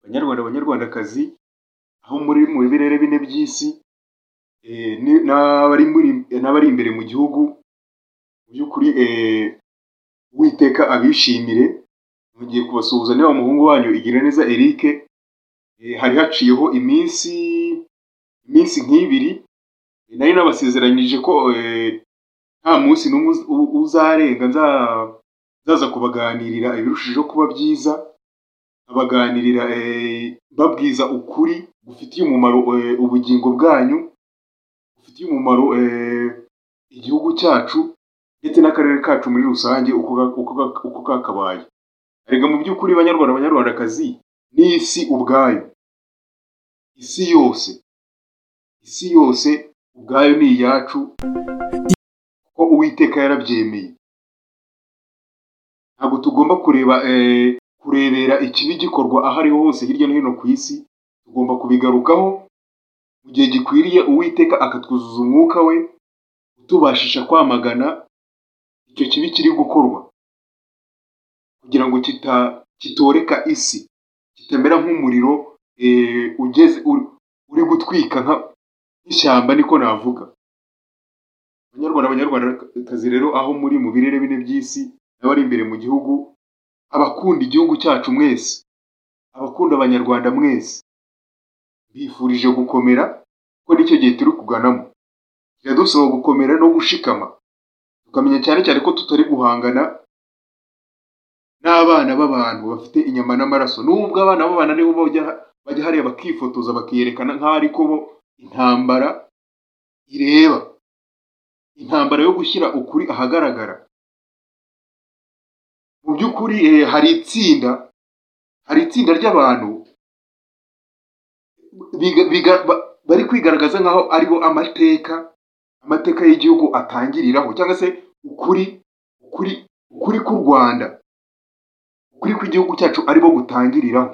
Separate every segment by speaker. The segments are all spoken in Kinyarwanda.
Speaker 1: banyarwanda banyarwandakazi aho muri mu birere bine by'isi eh, ni- n'abari muri- n'abari imbere mu gihugu mu by'ukuri eh, uwiteka abishimire mugiye kubasuhuza niba umuhungu wanyu igira neza Eric eh, hari haciyeho iminsi iminsi nk'ibiri nari nabasezeranyije ko eh, nta munsi n'umwe uz- u- uzarenga nza- nzaza kubaganirira ibirushijeho kuba byiza abaganirira babwiza ukuri gufitiye umumaro eh, ubugingo bwanyu gufitiye umumaro eh, igihugu cyacu ndetse n'akarere kacu muri rusange uko ga- uko ga- uko kakabaye erega mu by'ukuri banyarwanda banyarwandakazi n'isi ubwayo isi yose isi yose ubwayo ni iyacu ko uwiteka yarabyemeye ntabwo tugomba kureba eh, kurebera ikibi gikorwa aho ariho hose hirya no hino ku isi tugomba kubigarukaho mu gihe gikwiriye uwiteka akatwuzuza umwuka we utubashisha kwamagana icyo kibi kiri gukorwa kugira ngo kita kitoreka isi kitamera nk'umuriro eh, ugeze uri, uri gutwika nka- nk'ishyamba niko navuga Banyarwanda banyarwandakazi rero aho muri mu birere bine by'isi n'abari imbere mu gihugu abakunda igihugu cyacu mwese abakunda abanyarwanda mwese bifurije gukomera kuko nicyo gihe turi kuganamo biradusaba gukomera no gushikama tukamenya cyane cyane ko tutari guhangana n'abana b'abantu bafite inyama n'amaraso nubwo abana b'abantu aribo bajya bajya hariya bakifotoza bakiyerekana nk'aho ariko bo intambara ireba intambara yo gushyira ukuri ahagaragara mu by'ukuri eh, hari itsinda hari itsinda ry'abantu biga- biga- ba- bari kwigaragaza nk'aho aribo amateka amateka y'igihugu atangiriraho cyangwa se ukuri ukuri ukuri k'u rwanda ukuri kw'igihugu cyacu aribo gutangiriraho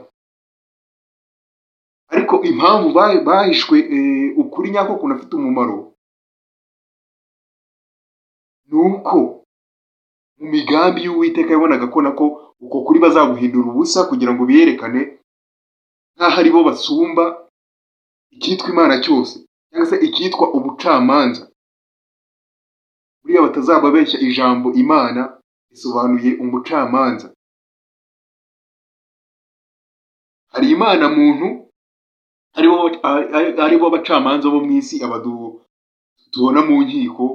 Speaker 1: ariko impamvu ba- bahishwe eh, ukuri nyako kunafite umumaro ni uko mu migambi y'uwiteka yabonaga ko nako uko kuri bazaguhindura ubusa kugira ngo biyerekane nk'aho ari bo basumba icyitwa imana cyose cyangwa se icyitwa ubucamanza buriya batazababeshya ijambo imana risobanuye umucamanza hari imana muntu aribo ari- ari- aribo abacamanza bo mu isi abadu tubona mu nkiko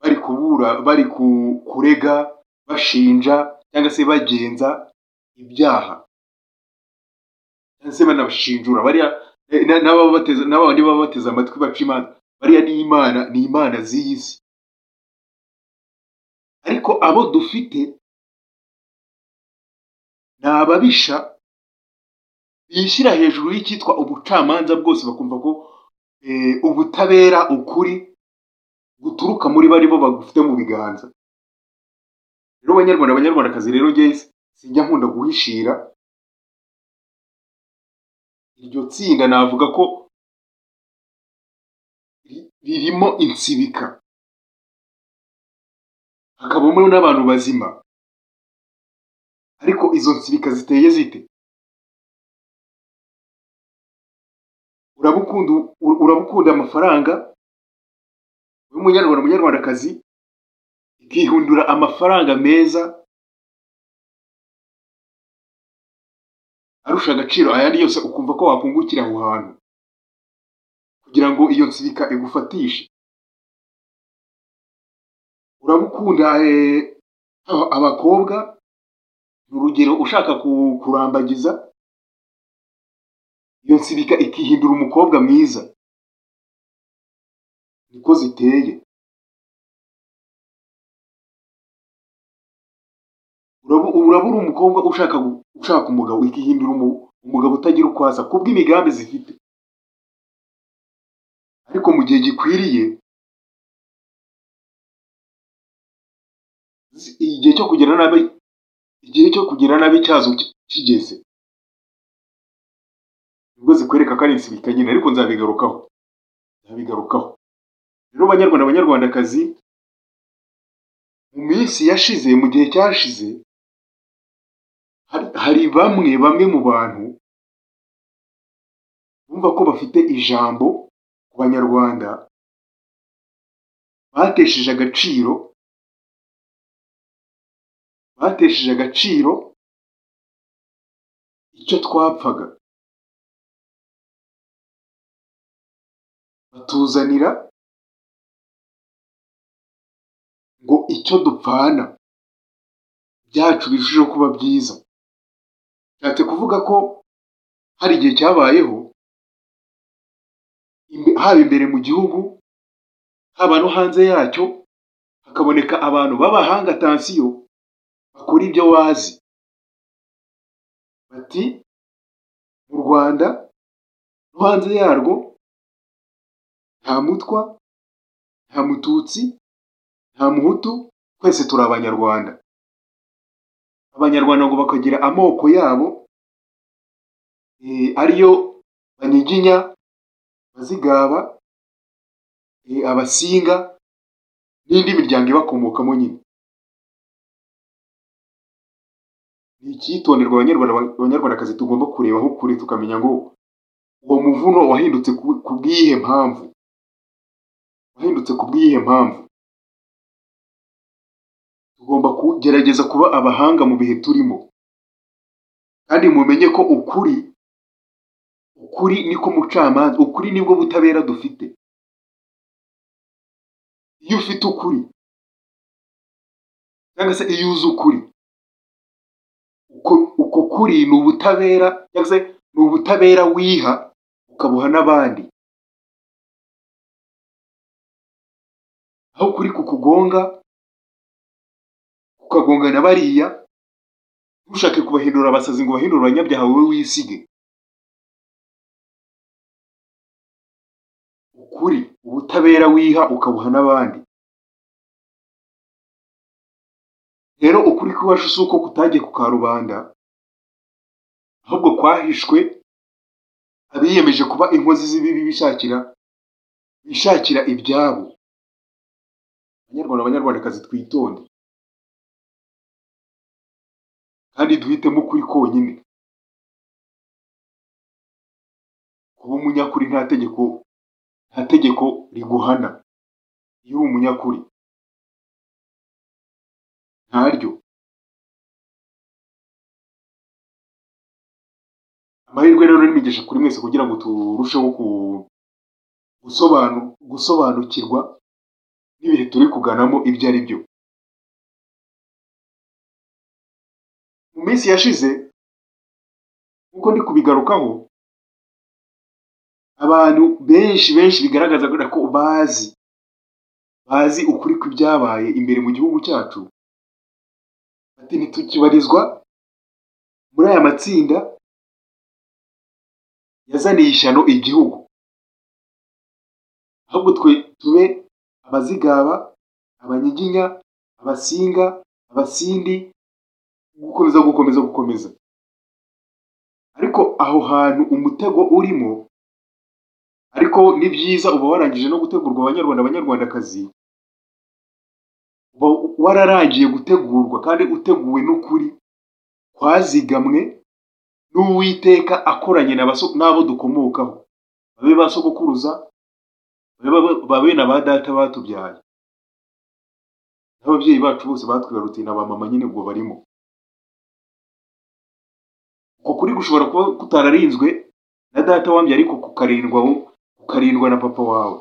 Speaker 1: bari kubura bari ku- kurega bashinja cyangwa se bagenza ibyaha cyangwa se banabashinjura bariya eh, na- n'ababateze n'abandi baba bateze amatwi baca imanza bariya ni imana ni imana z'iyi si ariko abo dufite ni ababisha bishyira hejuru y'icyitwa ubucamanza bwose bakumva ko eh, ubutabera ukuri guturuka muri bo ari bo bagufite mu biganza rero banyarwanda abanyarwandakazi rero njye sinjya nkunda guhishira iryo tsinda navuga ko ri- ririmo insibika hakabamo n'abantu bazima ariko izo nsibika ziteye zite urabukunda u- urabukunda amafaranga wowe munyarwanda munyarwandakazi ikihundura amafaranga meza arusha agaciro ayandi yose ukumva ko wakungukira aho hantu kugira ngo iyo nsibika igufatishe urabukunda eh, aba- abakobwa ni urugero ushaka ku- kurambagiza iyo nsibika ikihindura umukobwa mwiza niko ziteye uraba uraba uri umukobwa ushaka gu- ushaka umugabo ikihindura umu- umugabo utagira uko asa kubw'imigambi zifite ariko mu gihe gikwiriye zi- igihe cyo kugira nabi igihe cyo kugira nabi cyazo ki- kigeze nibwo zikwereka ko ari insibika nyine ariko nzabigarukaho nzabigarukaho rero banyarwanda abanyarwandakazi mu minsi yashize mu gihe cyashize hari- hari bamwe bamwe mu bantu bumva ko bafite ijambo ku banyarwanda batesheje agaciro batesheje agaciro icyo twapfaga batuzanira ngo icyo dupfana byacu birushijeho kuba byiza bishatse kuvuga ko hari igihe cyabayeho imbe- haba imbere mu gihugu haba no hanze yacyo hakaboneka abantu b'abahanga atansiyo bakora ibyo wazi bati mu rwanda no hanze yarwo nta mutwa nta mututsi nta muhutu twese turi abanyarwanda abanyarwanda ngo bakagira amoko yabo eh, ariyo banyiginya abazigaba eh, abasinga n'indi miryango ibakomokamo nyine ni icyitonderwa abanyarwanda abanyarwandakazi tugomba kurebaho kure tukamenya ngo uwo muvuno wahindutse ku- ku bw'iyihe mpamvu wahindutse ku bw'iyihe mpamvu tugomba kugerageza kuba abahanga mu bihe turimo kandi mumenye ko ukuri ukuri niko mucamanza ukuri nibwo butabera dufite iyo ufite ukuri cyangwa se iyo uzi ukuri uko, uko kuri ni ubutabera cyangwa se ni ubutabera wiha ukabuha n'abandi aho kuri kukugonga ukagonga na bariya ntushake kubahindura abasazi ngo ubahindure abanyabyaha wowe wisige ukuri ubutabera wiha ukabuha n'abandi rero ukuri kw'iwacu si uko kutagiye ku karubanda ahubwo kwahishwe abiyemeje kuba inkozi z'ibibi bishakira bishakira ibyabo banyarwanda banyarwandakazi twitonde kandi duhitemo ukuri konyine kuba umunyakuri nta tegeko nta tegeko riguhana iyo uri umunyakuri ntaryo amahirwe rero ni imigisha kuri mwese kugira ngo turusheho ku- gusobanu- gusobanukirwa n'ibihe turi kuganamo ibyo ari byo mu minsi yashize nk'uko ndi kubigarukaho abantu benshi benshi bigaragaza ko bazi bazi ukuri kw'ibyabaye imbere mu gihugu cyacu ati ntitukibarizwa muri aya matsinda yazaniye ishyano igihugu ahubwo twe tube abazigaba abanyiginya abasinga abasindi gukomeza gukomeza gukomeza ariko aho hantu umutego urimo ariko ni byiza uba warangije no gutegurwa abanyarwanda abanyarwandakazi uba wararangiye gutegurwa kandi uteguwe n'ukuri kwazigamwe n'uwiteka akoranye na baso- n'abo dukomokaho babe ba sogokuruza babe ba- babe na ba data batubyaye n'ababyeyi bacu bose batwibarutse na ba mama nyine ubwo barimo uko kuri gushobora kuba kutararinzwe na data wambye ariko kukarindwa wo- kukarindwa na papa wawe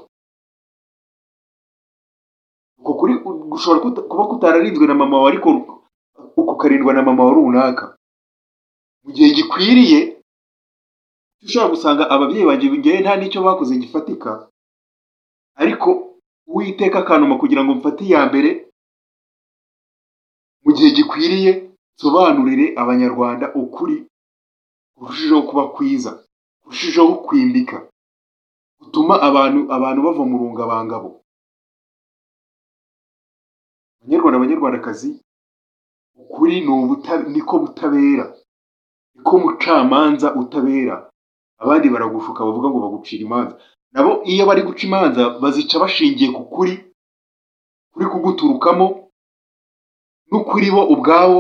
Speaker 1: uko kuri gushobora kuta- kuba kutararinzwe na mama wawe ariko kukarindwa na mama wa runaka mu gihe gikwiriye ushobora gusanga ababyeyi banjye ngewe nta n'icyo bakoze gifatika ariko uwiteka akantuma kugira ngo mfate iya mbere mu gihe gikwiriye nsobanurire abanyarwanda ukuri kurushijeho kuba kwiza kurushijeho kwimbika gutuma abantu abantu bava mu rungabangabo banyarwanda banyarwandakazi ukuri ni ubuta- niko butabera niko mucamanza utabera abandi baragushuka bavuga ngo bagucira imanza nabo iyo bari guca imanza bazica bashingiye ku kuri kuri kuguturukamo n'ukuri bo ubwabo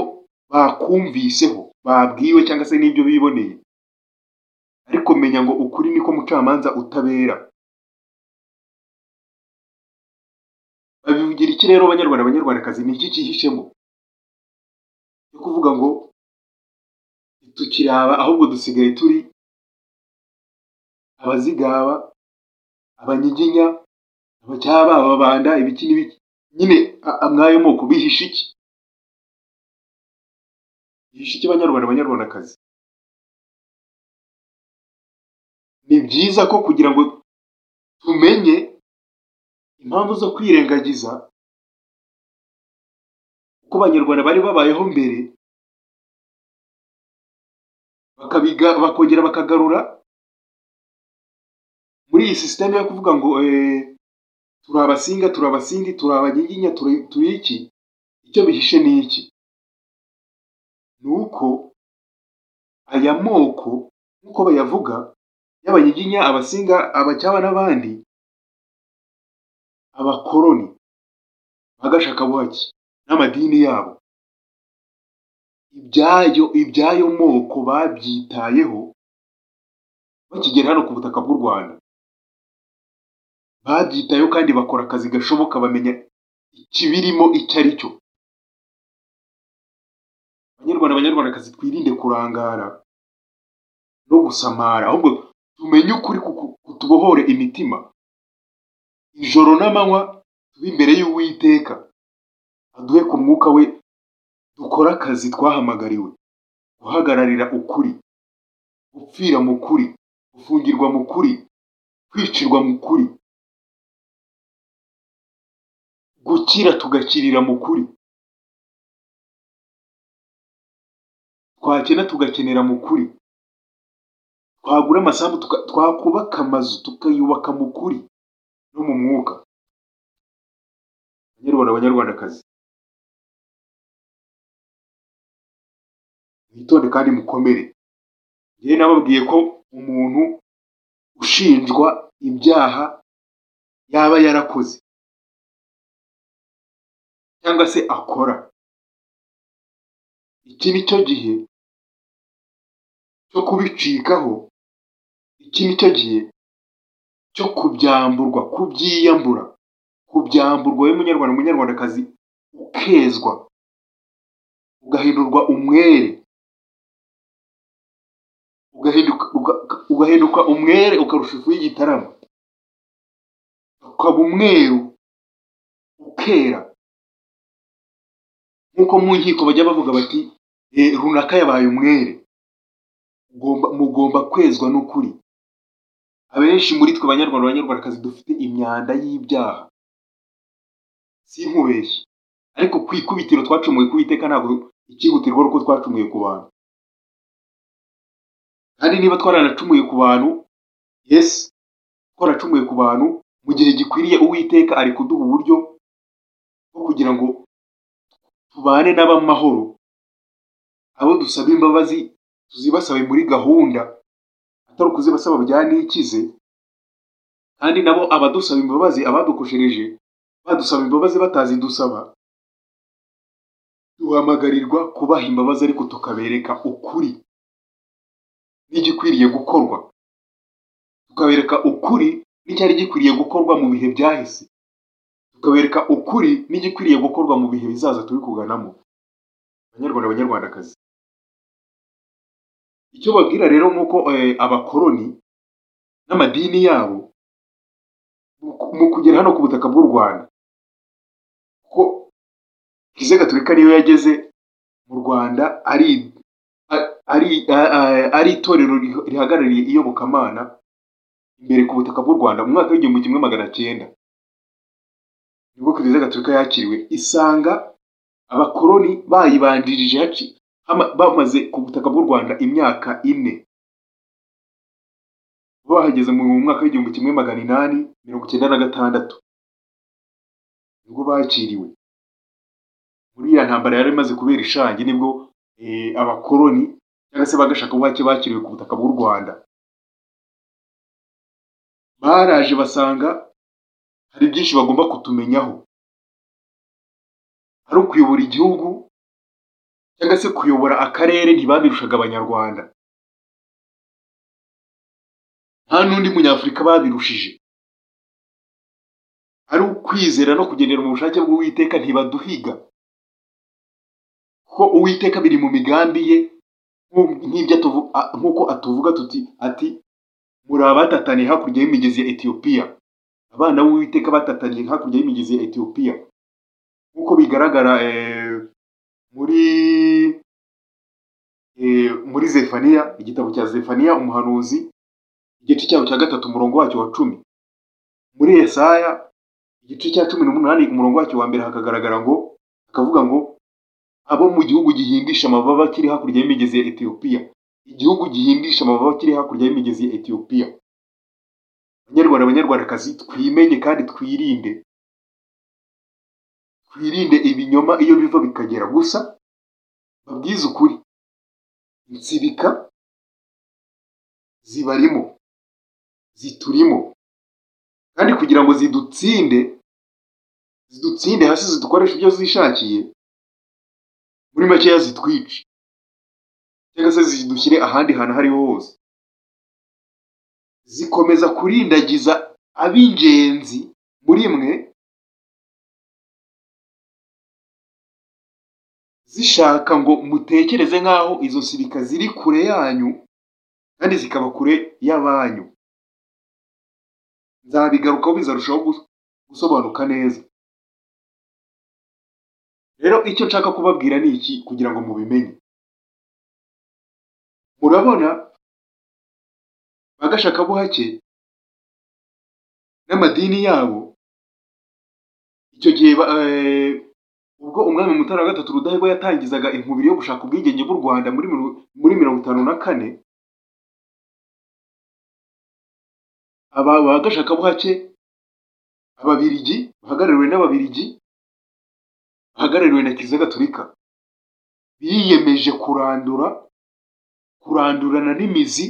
Speaker 1: bakumviseho babwiwe cyangwa se n'ibyo biboneye ariko menya ngo ukuri niko mucamanza utabera babivugira iki rero abanyarwanda abanyarwandakazi ni iki cyihishemo cyo kuvuga ngo tukiraba ahubwo dusigaye turi abazigaba abanyiginya abacyaba ababanda ibiki n'ibiki nyine a- a- mwayo moko bihishe iki bihishe iki banyarwanda banyarwandakazi ni byiza ko kugira ngo tumenye impamvu zo kwirengagiza uko abanyarwanda bari babayeho mbere bakabiga bakongera bakagarura muri iyi sisiteme yo kuvuga ngo eh, turi abasinga turi abasindi turi abanyiginya turi turi iki icyo bihishe ni iki ni uko aya moko nk'uko bayavuga y'abanyiginya abasinga abacyaba n'abandi abakoroni bagashakabuhake n'amadini yabo ibyayo ibyayo moko babyitayeho bakigera hano ku butaka bw'u Rwanda babyitayeho kandi bakora akazi gashoboka bamenya ikibirimo icyo ari cyo banyarwanda abanyarwandakazi twirinde kurangara no gusamara ahubwo tumenye ukuri kuku- kutubohore imitima ijoro n'amanywa tube imbere y'uwiteka aduhe ku mwuka we dukore akazi twahamagariwe guhagararira ukuri gupfira mu kuri gufungirwa mu kuri kwicirwa mu kuri gukira tugakirira mu kuri twakena tugakenera mu kuri twagura amasambu tuka- twakubaka amazu tukayubaka mu kuri no mu mwuka banyarwanda abanyarwandakazi mwitonde kandi mukomere njyewe nababwiye ko umuntu ushinjwa ibyaha yaba yarakoze cyangwa se akora iki ni cyo gihe cyo kubicikaho iki ni cyo gihe cyo kubyamburwa kubyiyambura kubyamburwa wowe munyarwanda munyarwandakazi ukezwa ugahindurwa umwere ugahinduka uga- ugahinduka umwere ukarusha ifu y'igitaramo ukaba umweru ukera nk'uko mu nkiko bajya bavuga bati eh, runaka yabaye umwere Ugomba- mugomba kwezwa n'ukuri abenshi muri twe banyarwanda banyarwandakazi dufite imyanda y'ibyaha sinkubeshye ariko ku ikubitiro twacumuye ku iteka ntabwo ikihutirwa ari uko twacumuye ku bantu kandi niba twaranacumuye ku bantu yesi twaracumuye ku bantu mu gihe gikwiriye uwiteka ari kuduha uburyo bwo kugira ngo tubane n'abamahoro abo dusaba imbabazi tuzibasabe muri gahunda atari ukuzibasaba bya nikize kandi nabo abadusaba imbabazi abadukoshereje badusaba imbabazi batazidusaba duhamagarirwa kubaha imbabazi ariko tukabereka ukuri n'igikwiriye gukorwa tukabereka ukuri n'icyari gikwiriye gukorwa mu bihe byahise tukabereka ukuri n'igikwiriye gukorwa mu bihe bizaza turi kuganamo banyarwanda banyarwandakazi icyo babwira rero ni uko eh, abakoroni n'amadini yabo mu ku- mu kugera hano ku butaka bw'u rwanda ko kiliziya gatolika niyo yageze mu rwanda ari a- ari a- a- ari itorero riho- rihagarariye iyobokamana imbere ku butaka bw'u rwanda mu mwaka w'igihumbi kimwe magana cyenda nibwo kiliziya gatolika yakiriwe isanga abakoroni bayibanjirije haci- hama- bamaze ku butaka bw'u rwanda imyaka ine bahageze mu mwaka w'igihumbi kimwe magana inani mirongo icyenda na gatandatu nibwo bakiriwe muri iriya ntambara yari imaze kubera ishangi nibwo eh, abakoroni cyangwa se bagashakabuhake bakiriwe ku butaka bw'u rwanda baraje basanga hari byinshi bagomba kutumenyaho ari ukuyobora igihugu cyangwa se kuyobora akarere ntibabirushaga abanyarwanda nta n'undi munyafurika babirushije ari ukwizera no kugendera mu bushake bw'uwiteka ntibaduhiga kuko uwiteka biri mu migambi ye nk'u- nk'ibyo atuvu- a- nk'uko atuvuga tuti ati muri abatataniye hakurya y'imigezi ya etiyopiya abana b'uwiteka batataniye hakurya y'imigezi ya etiyopiya nk'uko bigaragara eh, muri eh, muri zefaniya igitabo cya zefaniya umuhanuzi igice cyaho cya gatatu umurongo wacyo wa cumi muri yesaya igice cya cumi n'umunani umurongo wacyo wa mbere hakagaragara ngo hakavuga ngo abo mu gihugu gihindisha amababa kiri hakurya y'imigezi ya etiyopiya igihugu gihindisha amababa kiri hakurya y'imigezi ya etiyopiya banyarwanda abanyarwandakazi twimenye kandi twirinde twirinde ibinyoma iyo biva bikagera gusa babwize ukuri insibika zibarimo ziturimo kandi kugira ngo zidutsinde zidutsinde hasi zidukoresha ibyo zishakiye muri makeya zitwice cyangwa se zidushyire ahandi hantu aho ariho hose zikomeza kurindagiza ab'ingenzi muri mwe zishaka ngo mutekereze nk'aho izo nsibika ziri kure yanyu kandi zikaba kure y'abanyu nzabigarukaho bizarushaho gus- gusobanuka neza rero icyo nshaka kubabwira ni iki kugira ngo mubimenye murabona bagashakabuhake n'amadini yabo icyo gihe ba- eh, ubwo umwami mutara wa gatatu rudahigwa yatangizaga inkubiri yo gushaka ubwigenge bw'u rwanda muri mirongo- muri mirongo itanu na kane aba ba gashakabuhake ababirigi bahagarariwe n'ababirigi bahagarariwe na kiliziya gatolika biyemeje kurandura kurandurana n'imizi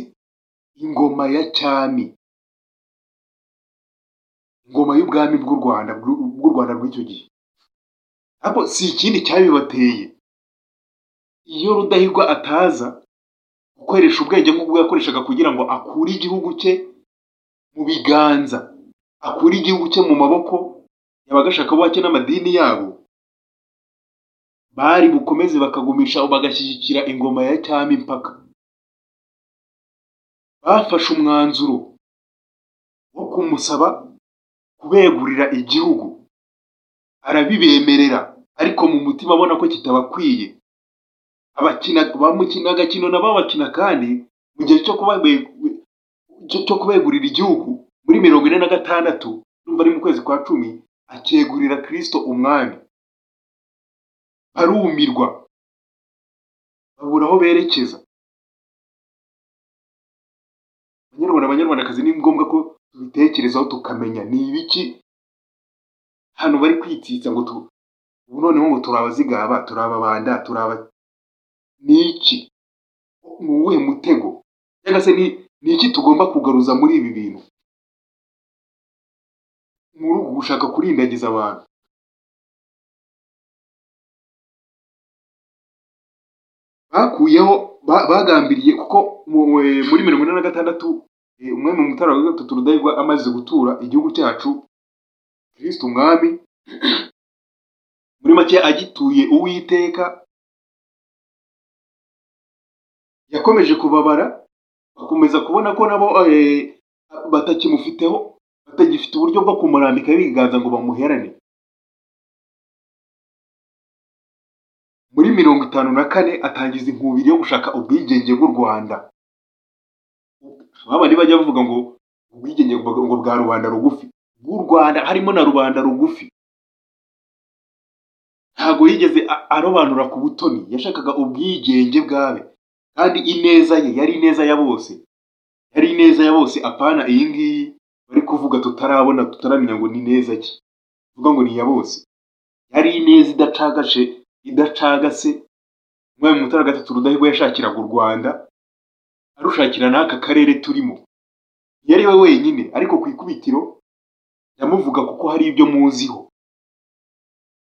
Speaker 1: ingoma ya cyami ingoma y'ubwami bw'u rwanda bw'u bw'u rwanda rw'icyo gihe ariko si ikindi cyabibateye iyo rudahigwa ataza gukoresha ubwenge nk'ubwo yakoreshaga kugira ngo akure igihugu cye mu biganza akura igihugu cye mu maboko y'abagashakabuhake n'amadini yabo bari bukomeze bakagumisha bagashyigikira ingoma ya cyami impaka bafashe umwanzuro wo kumusaba kubegurira igihugu arabibemerera ariko mu mutima abona ko kitabakwiye abakina bamukina agakino nabo bakina kandi mu gihe cyo kuba cyo cyo kubegurira igihugu muri mirongo ine na gatandatu numva ari mu kwezi kwa cumi akegurira kristo umwami barumirwa babura aho berekeza banyarwanda banyarwandakazi ni ngombwa ko tubitekerezaho tukamenya ni ibiki hano bari kwitsitsa ngo tu ubu noneho ngo turi abazigaba turi ababanda turi aba ni iki ni uwuhe mutego cyangwa se ni ni iki tugomba kugaruza muri ibi bintu muri uku gushaka kurindagiza abantu bakuyeho ba- bagambiriye kuko mu- eh, muri mirongo ine na gatandatu eh, umwami mutara wa gatatu rudahigwa amaze gutura igihugu cyacu kristo umwami muri make agituye uwiteka yakomeje kubabara bakomeza kubona ko nabo eh, batakimufiteho batagifite uburyo bwo kumurambikaho ibiganza ngo bamuherane muri mirongo itanu na kane atangiza inkubiri yo gushaka ubwigenge bw'u rwanda babandi bajya bavuga ngo ubwigenge bwa- ngo bwa rubanda rugufi bw'u rwanda harimo na rubanda rugufi ntabwo yigeze a- arobanura ku butoni yashakaga ubwigenge bwabe kandi ineza ye yari ineza ya bose yari ineza ya bose apana iyi ngiyi bari kuvuga tutarabona tutaramenya ngo ni neza ki vuga ngo ni iya bose yari ineza idacagashe idacagase umwami mutara wa gatatu rudahigwa yashakiraga u rwanda arushakira n'aka karere turimo yari we wenyine ariko ku ikubitiro ndamuvuga kuko hari ibyo muziho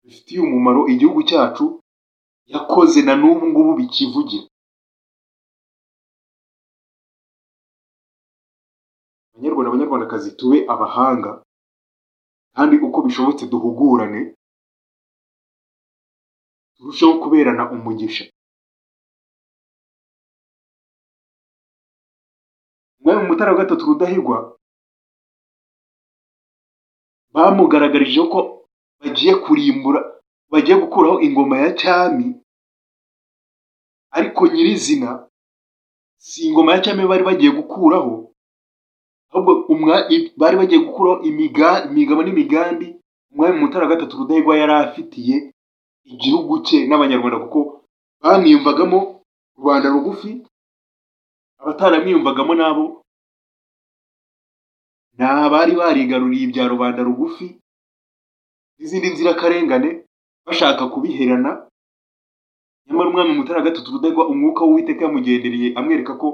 Speaker 1: bifitiye umumaro igihugu cyacu yakoze na n'ubu ngubu bikivugira banyarwanda banyarwandakazi tube abahanga kandi uko bishobotse duhugurane turusheho kuberana umugisha umwami mutara wa gatatu rudahigwa bamugaragarije ko bagiye kurimbura bagiye gukuraho ingoma ya cyami ariko nyirizina si ingoma ya cyami bari bagiye gukuraho ahubwo umwa- i- bari bagiye gukuraho imiga- imigabo n'imigambi umwami mutara wa gatatu rudahigwa yari afitiye igihugu cye n'abanyarwanda kuko bamwiyumvagamo rubanda rugufi abataramwiyumvagamo nabo ni abari barigaruriye ibya rubanda rugufi n'izindi nzirakarengane bashaka kubiherana nyamara umwami mutara wa gatatu rudahigwa umwuka w'uwiteka yamugendereye amwereka ko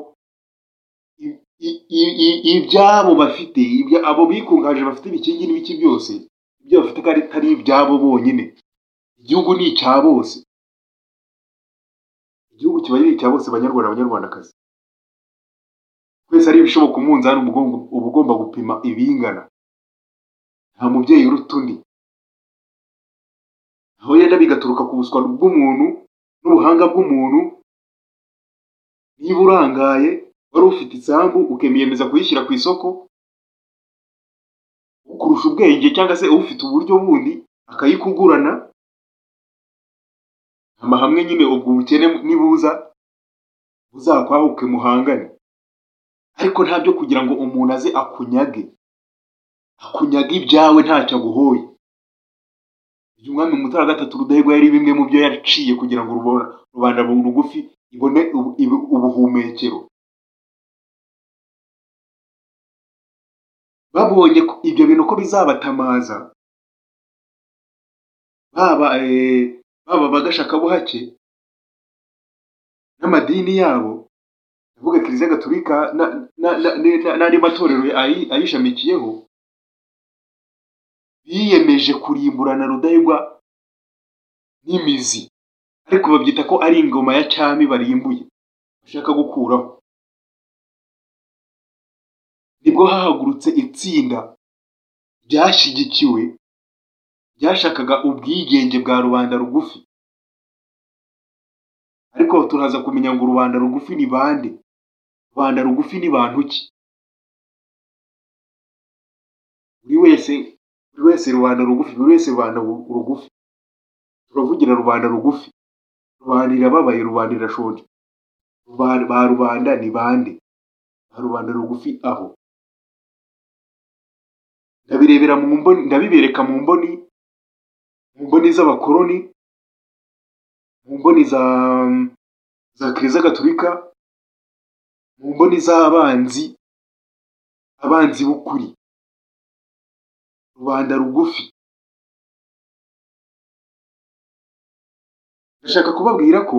Speaker 1: i- i- i- i- ibyabo bafite ibya- abo bikungaje bafite ibikingi n'ibiki byose ibyo bafite ko ari atari ibyabo bonyine igihugu ni icya bose igihugu kiba ari icya bose banyarwanda banyarwandakazi twese ari ibishoboka umunzani uba ugomba- uba ugomba gupima ibingana nta mubyeyi uruta undi aho yenda bigaturuka ku buswa bw'umuntu n'ubuhanga bw'umuntu niba urangaye wari ufite isambu ukemiyemeza kuyishyira ku isoko ukurusha ubwenge cyangwa se ufite uburyo bundi akayikugurana amahame nyine ubwo ubukene nibuza buzakwahuke muhangane ariko ntabyo kugira ngo umuntu aze akunyage akunyaga ibyawe ntacyo aguhoye uyu mwami mutara wa gatatu rudahigwa yari bimwe mu byo yaciye kugira ngo rubona- rubanda rugufi ibone ubu- ibu- ubuhumekero babonye ko ibyo bintu ko bizabatamaza baba eh, baba bagashakabuhake n'amadini yabo ndavuga kiliziya gatolika na- na- na- na- n'andi matorero ayi- ayishamikiyeho biyemeje kurimburana rudahigwa n'imizi ariko babyita ko ari ingoma ya cyami barimbuye bashaka gukuraho nibwo hahagurutse itsinda ryashyigikiwe ryashakaga ubwigenge bwa rubanda rugufi ariko turaza kumenya ngo rubanda rugufi ni bande rubanda rugufi ni bantu ki buri wese buri wese rubanda rugufi buri wese rubanda bu- rugufi turavugira rubanda rugufi rubanda irababaye rubanda irashonje Rubanda- ba rubanda ni bande ba rubanda rugufi aho ndabirebera mu mboni ndabibereka mu mboni mu mboni z'abakoroni mu mboni za za kiliziya gatolika mu mboni z'abanzi abanzi b'ukuri rubanda rugufi ndashaka kubabwira ko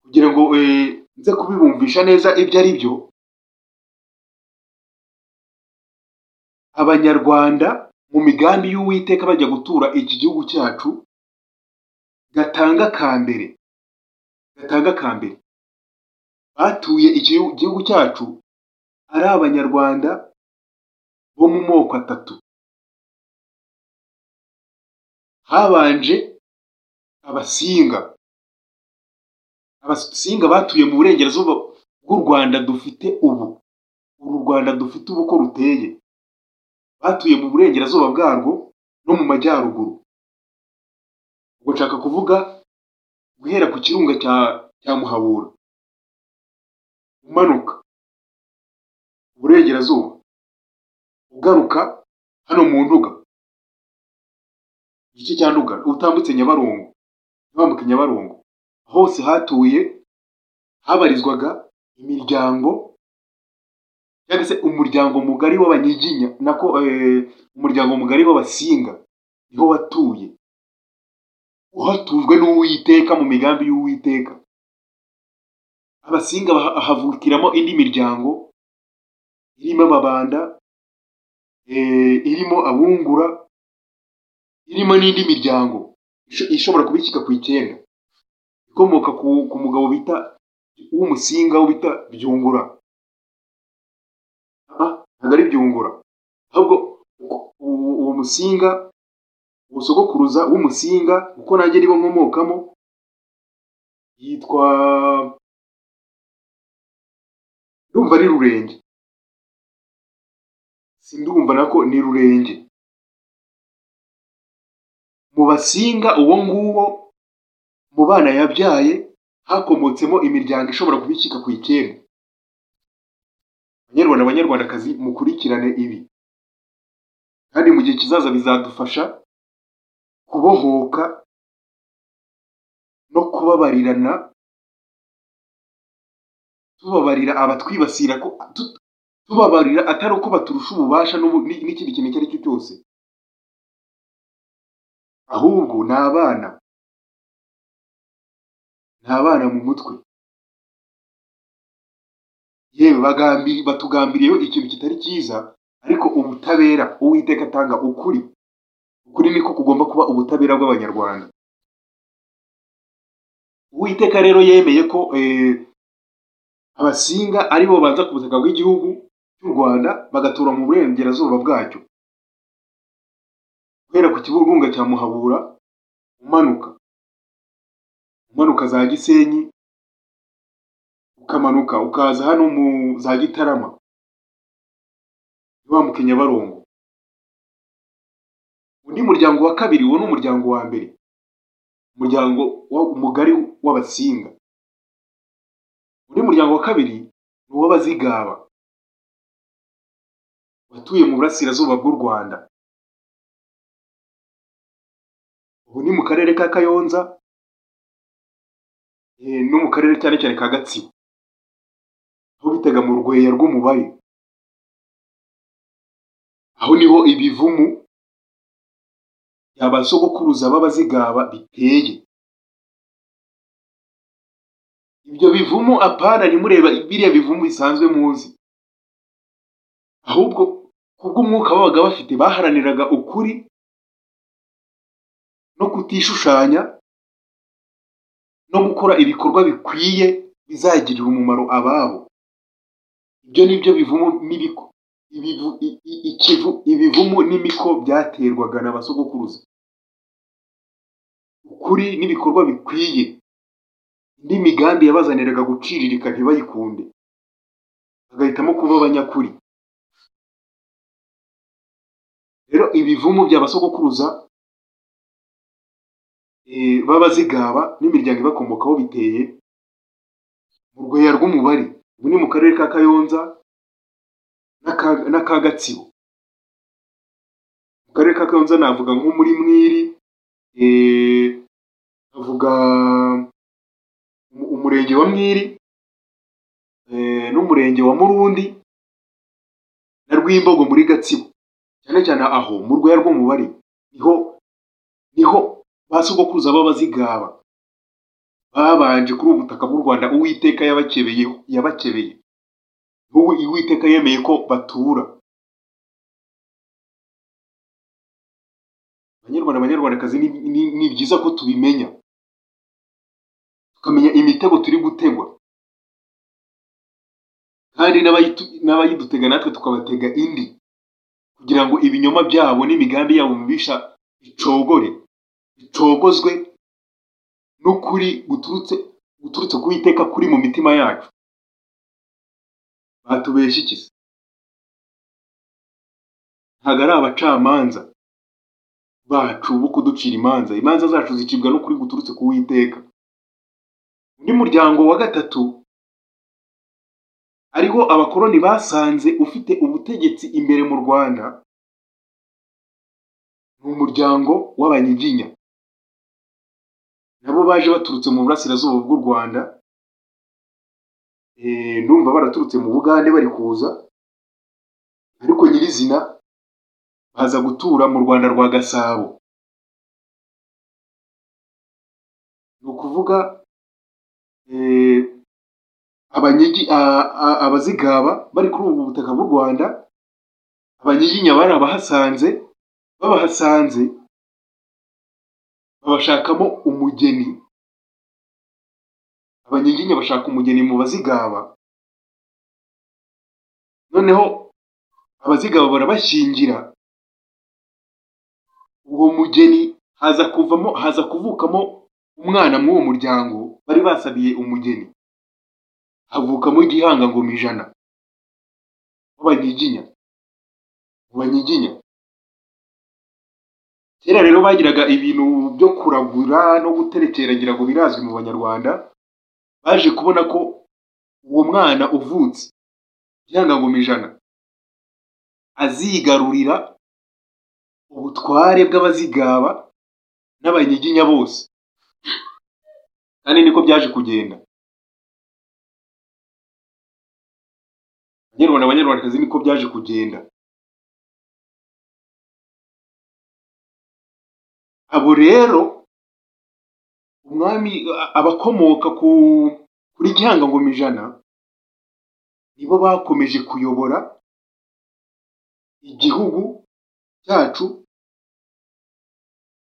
Speaker 1: kugira ngo eh, nze kubibumvisha neza ibyo ari byo abanyarwanda mu migambi y'uwiteka bajya gutura iki gihugu cyacu gatanga ka mbere gatanga ka mbere batuye iki gihugu cyacu ari abanyarwanda bo mu moko atatu habanje abasinga abasinga batuye mu burengerazuba bw'u rwanda dufite ubu uru rwanda dufite ubu ko ruteye batuye mu burengerazuba bwarwo no mu majyaruguru ubwo nshaka kuvuga guhera ku kirunga cya cya muhabura umanuka uburengerazuba ugaruka hano mu nduga igice cya nduga utambutse nyabarongo ntiwambuke nyabarongo hose hatuye habarizwaga imiryango cyangwa se umuryango mugari w'abanyiginya nako eh, umuryango mugari w'abasinga niho watuye uhatujwe n'uwiteka mu migambi y'uwiteka abasinga baha- havukiramo indi miryango irimo ababanda eh, irimo abungura irimo n'indi miryango isho- ishobora kuba ishyika ku icyenda ikomoka ku, ku mugabo bita w'umusinga wo bita byungura Ah, ntabwo ari byungura ahubwo uko- uwo uwo musinga uwo sogokuruza w'umusinga uko nanjye nibo nkomokamo yitwa ndumva ari rurenge sindumva nako ni rurenge mu basinga uwo nguwo mu bana yabyaye hakomotsemo imiryango ishobora kubicika ku icyenda banyarwanda banyarwandakazi mukurikirane ibi kandi mu gihe kizaza bizadufasha kubohoka no kubabarirana tubabarira abatwibasira ko tu- tubabarira atari uko baturusha ububasha n'ubu- ni- n'ikindi kintu icyo ari cyo cyose ahubwo ni abana ni abana mu mutwe yewe bagambi batugambiriyeho ikintu kitari cyiza ariko ubutabera uwiteka atanga ukuri ukuri niko kugomba kuba ubutabera bw'abanyarwanda uwiteka rero yemeye ko eh, abasinga aribo baza ku butaka bw'igihugu cy'u rwanda bagatura mu burengerazuba bwacyo guhera ku kiburunga cya muhabura umanuka umanuka za gisenyi ukamanuka ukaza hano mu za gitarama wambuka i nyabarongo undi muryango wa kabiri uwo ni umuryango wa mbere umuryango wa- mugari w'abasinga undi muryango wa kabiri ni uw'abazigaba watuye mu burasirazuba bw'u rwanda ubu ni mu karere ka kayonza eh, no mu karere cyane cyane ka gatsibo aho bitaga mu rweya rw'umubare aho niho ibivumu bya ba sogokuruza b'abazigaba biteye ibyo bivumu apana ntimureba biriya bivumu bisanzwe muzi ahubwo kubw'umwuka babaga bafite baharaniraga ukuri no kutishushanya no gukora ibikorwa bikwiye bizagirira umumaro ababo ibyo ni byo bivumu n'ibiko ibivu- i- i- ikivu ibivumu n'imiko byaterwaga na ba sogokuruza ukuri n'ibikorwa bikwiye indi migambi yabazaniraga guciririka ntibayikunde bagahitamo kuba abanyakuri rero ibivumu bya ba sogokuruza eh, b'abazigaba n'imiryango ibakomokaho biteye mu rweya rw'umubare ubu ni mu karere ka kayonza n'aka n'aka gatsibo mu karere ka kayonza navuga nko muri mwiri eh, navuga umu- umurenge wa mwiri eh, n'umurenge wa murundi na rwimbogo muri gatsibo cyane cyane aho mu rwego rw'umubare niho niho ba sogokuruza b'abazigaba babanje kuri ubu butaka bw'u rwanda uwiteka yabakebeyeho yabakebeye wowe Uwiteka yemeye ko batura banyarwanda banyarwandakazi ni, ni, ni byiza ko tubimenya tukamenya imitego turi gutegwa kandi n'abayitu- n'abayidutega natwe tukabatega indi kugira ngo ibinyoma byabo n'imigambi yabo mibisha bicogore bicogozwe n'ukuri guturutse guturutse ku Uwiteka kuri mu mitima yacu batubeshya iki se ntabwo ari abacamanza bacu bo kuducira imanza imanza zacu zicibwa n'ukuri guturutse ku witeka undi muryango wa gatatu ariho abakoloni basanze ufite ubutegetsi imbere mu rwanda ni umuryango w'abanyiginya nabo baje baturutse mu burasirazuba bw'u rwanda Eh, ndumva baraturutse mu bugande bari kuza ariko nyirizina baza gutura mu rwanda rwa gasabo ni ukuvuga eh, abanyigi a- a- abazigaba bari kuri ubu butaka bw'u rwanda abanyiginya bari abahasanze babahasanze babashakamo umugeni abanyiginya bashaka umugeni mu bazigaba noneho abazigaba barabashyingira uwo mugeni haza kuvamo haza kuvukamo umwana muri uwo muryango bari basabiye umugeni havukamo igihanga ngo ijana w'abanyiginya mu banyiginya kera rero bagiraga ibintu byo kuragura no guterekera ngira ngo birazwi mu banyarwanda baje kubona ko uwo mwana uvutse ihangagoma ijana azigarurira ubutware bw'abazigaba n'abanyiginya bose kandi niko byaje kugenda banyarwanda banyarwandakazi niko byaje kugenda abo rero umwami abakomoka ku kuri gihangangoma ijana nibo bakomeje kuyobora igihugu cyacu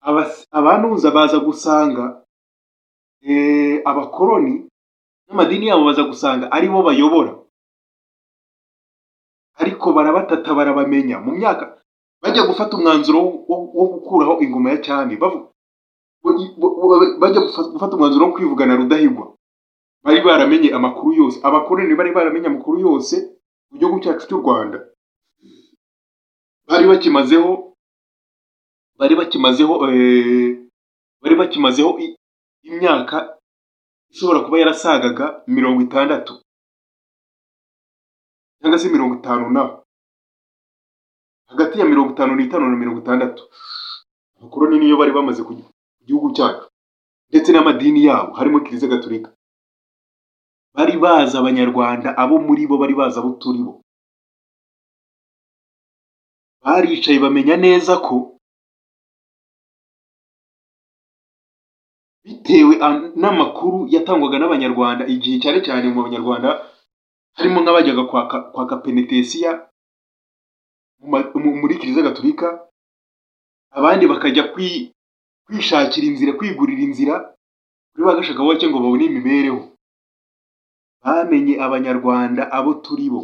Speaker 1: Abas- abanuza baza gusanga eh, abakoroni n'amadini yabo baza gusanga ari bo bayobora ariko barabatata barabamenya mu myaka bajya gufata umwanzuro wo- wo- wo gukuraho ingoma ya cyami bavu- bo- bo- bo- bajya gufa- gufata umwanzuro wo kwivugana rudahigwa bari baramenye amakuru yose abakoroni bari baramenye amakuru yose mu gihugu cyacu cy'u rwanda bari bakimazeho bari bakimazeho eh, bari bakimazeho i- imyaka ishobora kuba yarasagaga mirongo itandatu cyangwa se mirongo itanu naho hagati ya mirongo itanu n'itanu na mirongo itandatu abakoroni niyo bari bamaze ku ku gihugu cyacu ndetse n'amadini yabo harimo kiliziya gatolika bari bazi abanyarwanda abo muri bo bari bazi abo turi bo baricaye bamenya neza ko bitewe a- n'amakuru yatangwaga n'abanyarwanda igihe cyane cyane mu banyarwanda harimo nk'abajyaga kwaka kwaka penetesiya mu ma- mu- muri kiliziya gatolika abandi bakajya kwi- kwishakira inzira kwigurira inzira kuri ba gashakabuhake ngo babone imibereho bamenye abanyarwanda abo turi bo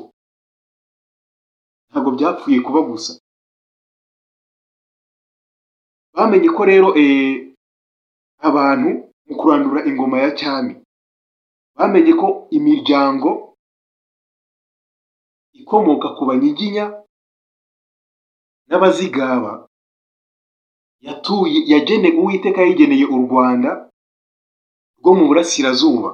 Speaker 1: ntabwo byapfuye kuba gusa bamenye ko rero eh, abantu mu kurandura ingoma ya cyami bamenye ko imiryango ikomoka ku banyiginya n'abazigaba yatuye yagene uwiteka yayigeneye u rwanda rwo mu burasirazuba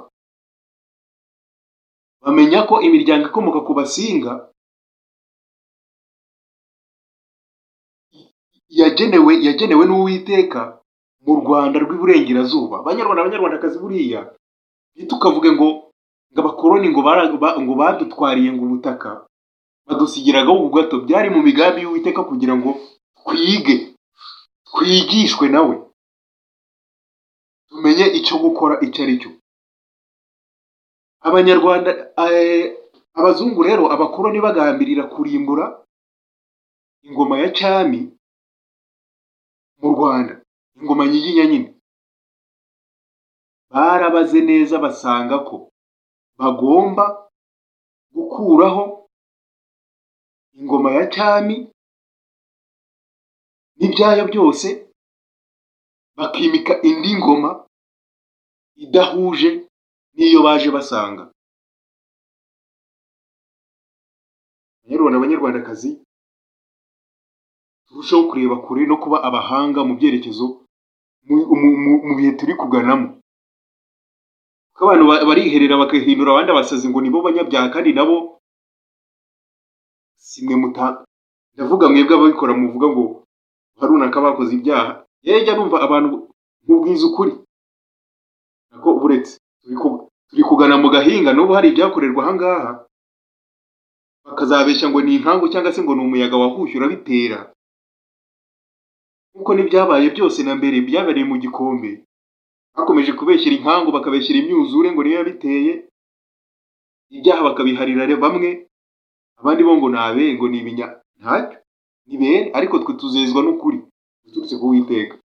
Speaker 1: bamenya ko imiryango ikomoka ku basinga yagenewe yagenewe n'uwiteka mu rwanda rw'iburengerazuba abanyarwanda abanyarwandakazi buriya ntitukavuge ngo ngo abakoroni ngo bara- ba- ngo badutwariye ngo ubutaka badusigiraga ubwo gato byari mu migambi y'uwiteka kugira ngo twige twigishwe nawe tumenye icyo gukora icyo ari cyo abanyarwanda eh, abazungu rero abakoroni bagambirira kurimbura ingoma ya cyami mu rwanda ingoma nyiginya nyine barabaze neza basanga ko bagomba gukuraho ingoma ya cyami n'ibyayo byose bakimika indi ngoma idahuje n'iyo baje basanga banyarwanda abanyarwandakazi turusheho kureba kure no kuba abahanga mu byerekezo mu- mu- mu- mu bihe turi kuganamo kuko abantu ba- bariherera bakahindura abandi abasazi ngo nibo banyabyaha kandi nabo si mwe muta ndavuga mwebwe ababikora muvuga ngo ba runaka bakoze ibyaha yajya numva abantu mubwiza ukuri nako uretse turi ku- turi kugana mu gahinga n'ubu hari ibyakorerwa ahangaha bakazabeshya ngo ni inkangu cyangwa se ngo ni umuyaga wahushye urabitera nkuko n'ibyabaye byose na mbere byabereye mu gikombe bakomeje kubeshyira inkangu bakabeshyira imyuzure ngo niyo yabiteye ibyaha bakabiharira re- bamwe abandi bo ngo ni abere ngo ni ibinya ntacyo ni bere ariko twe tuzezwa n'ukuri guturutse ku witeka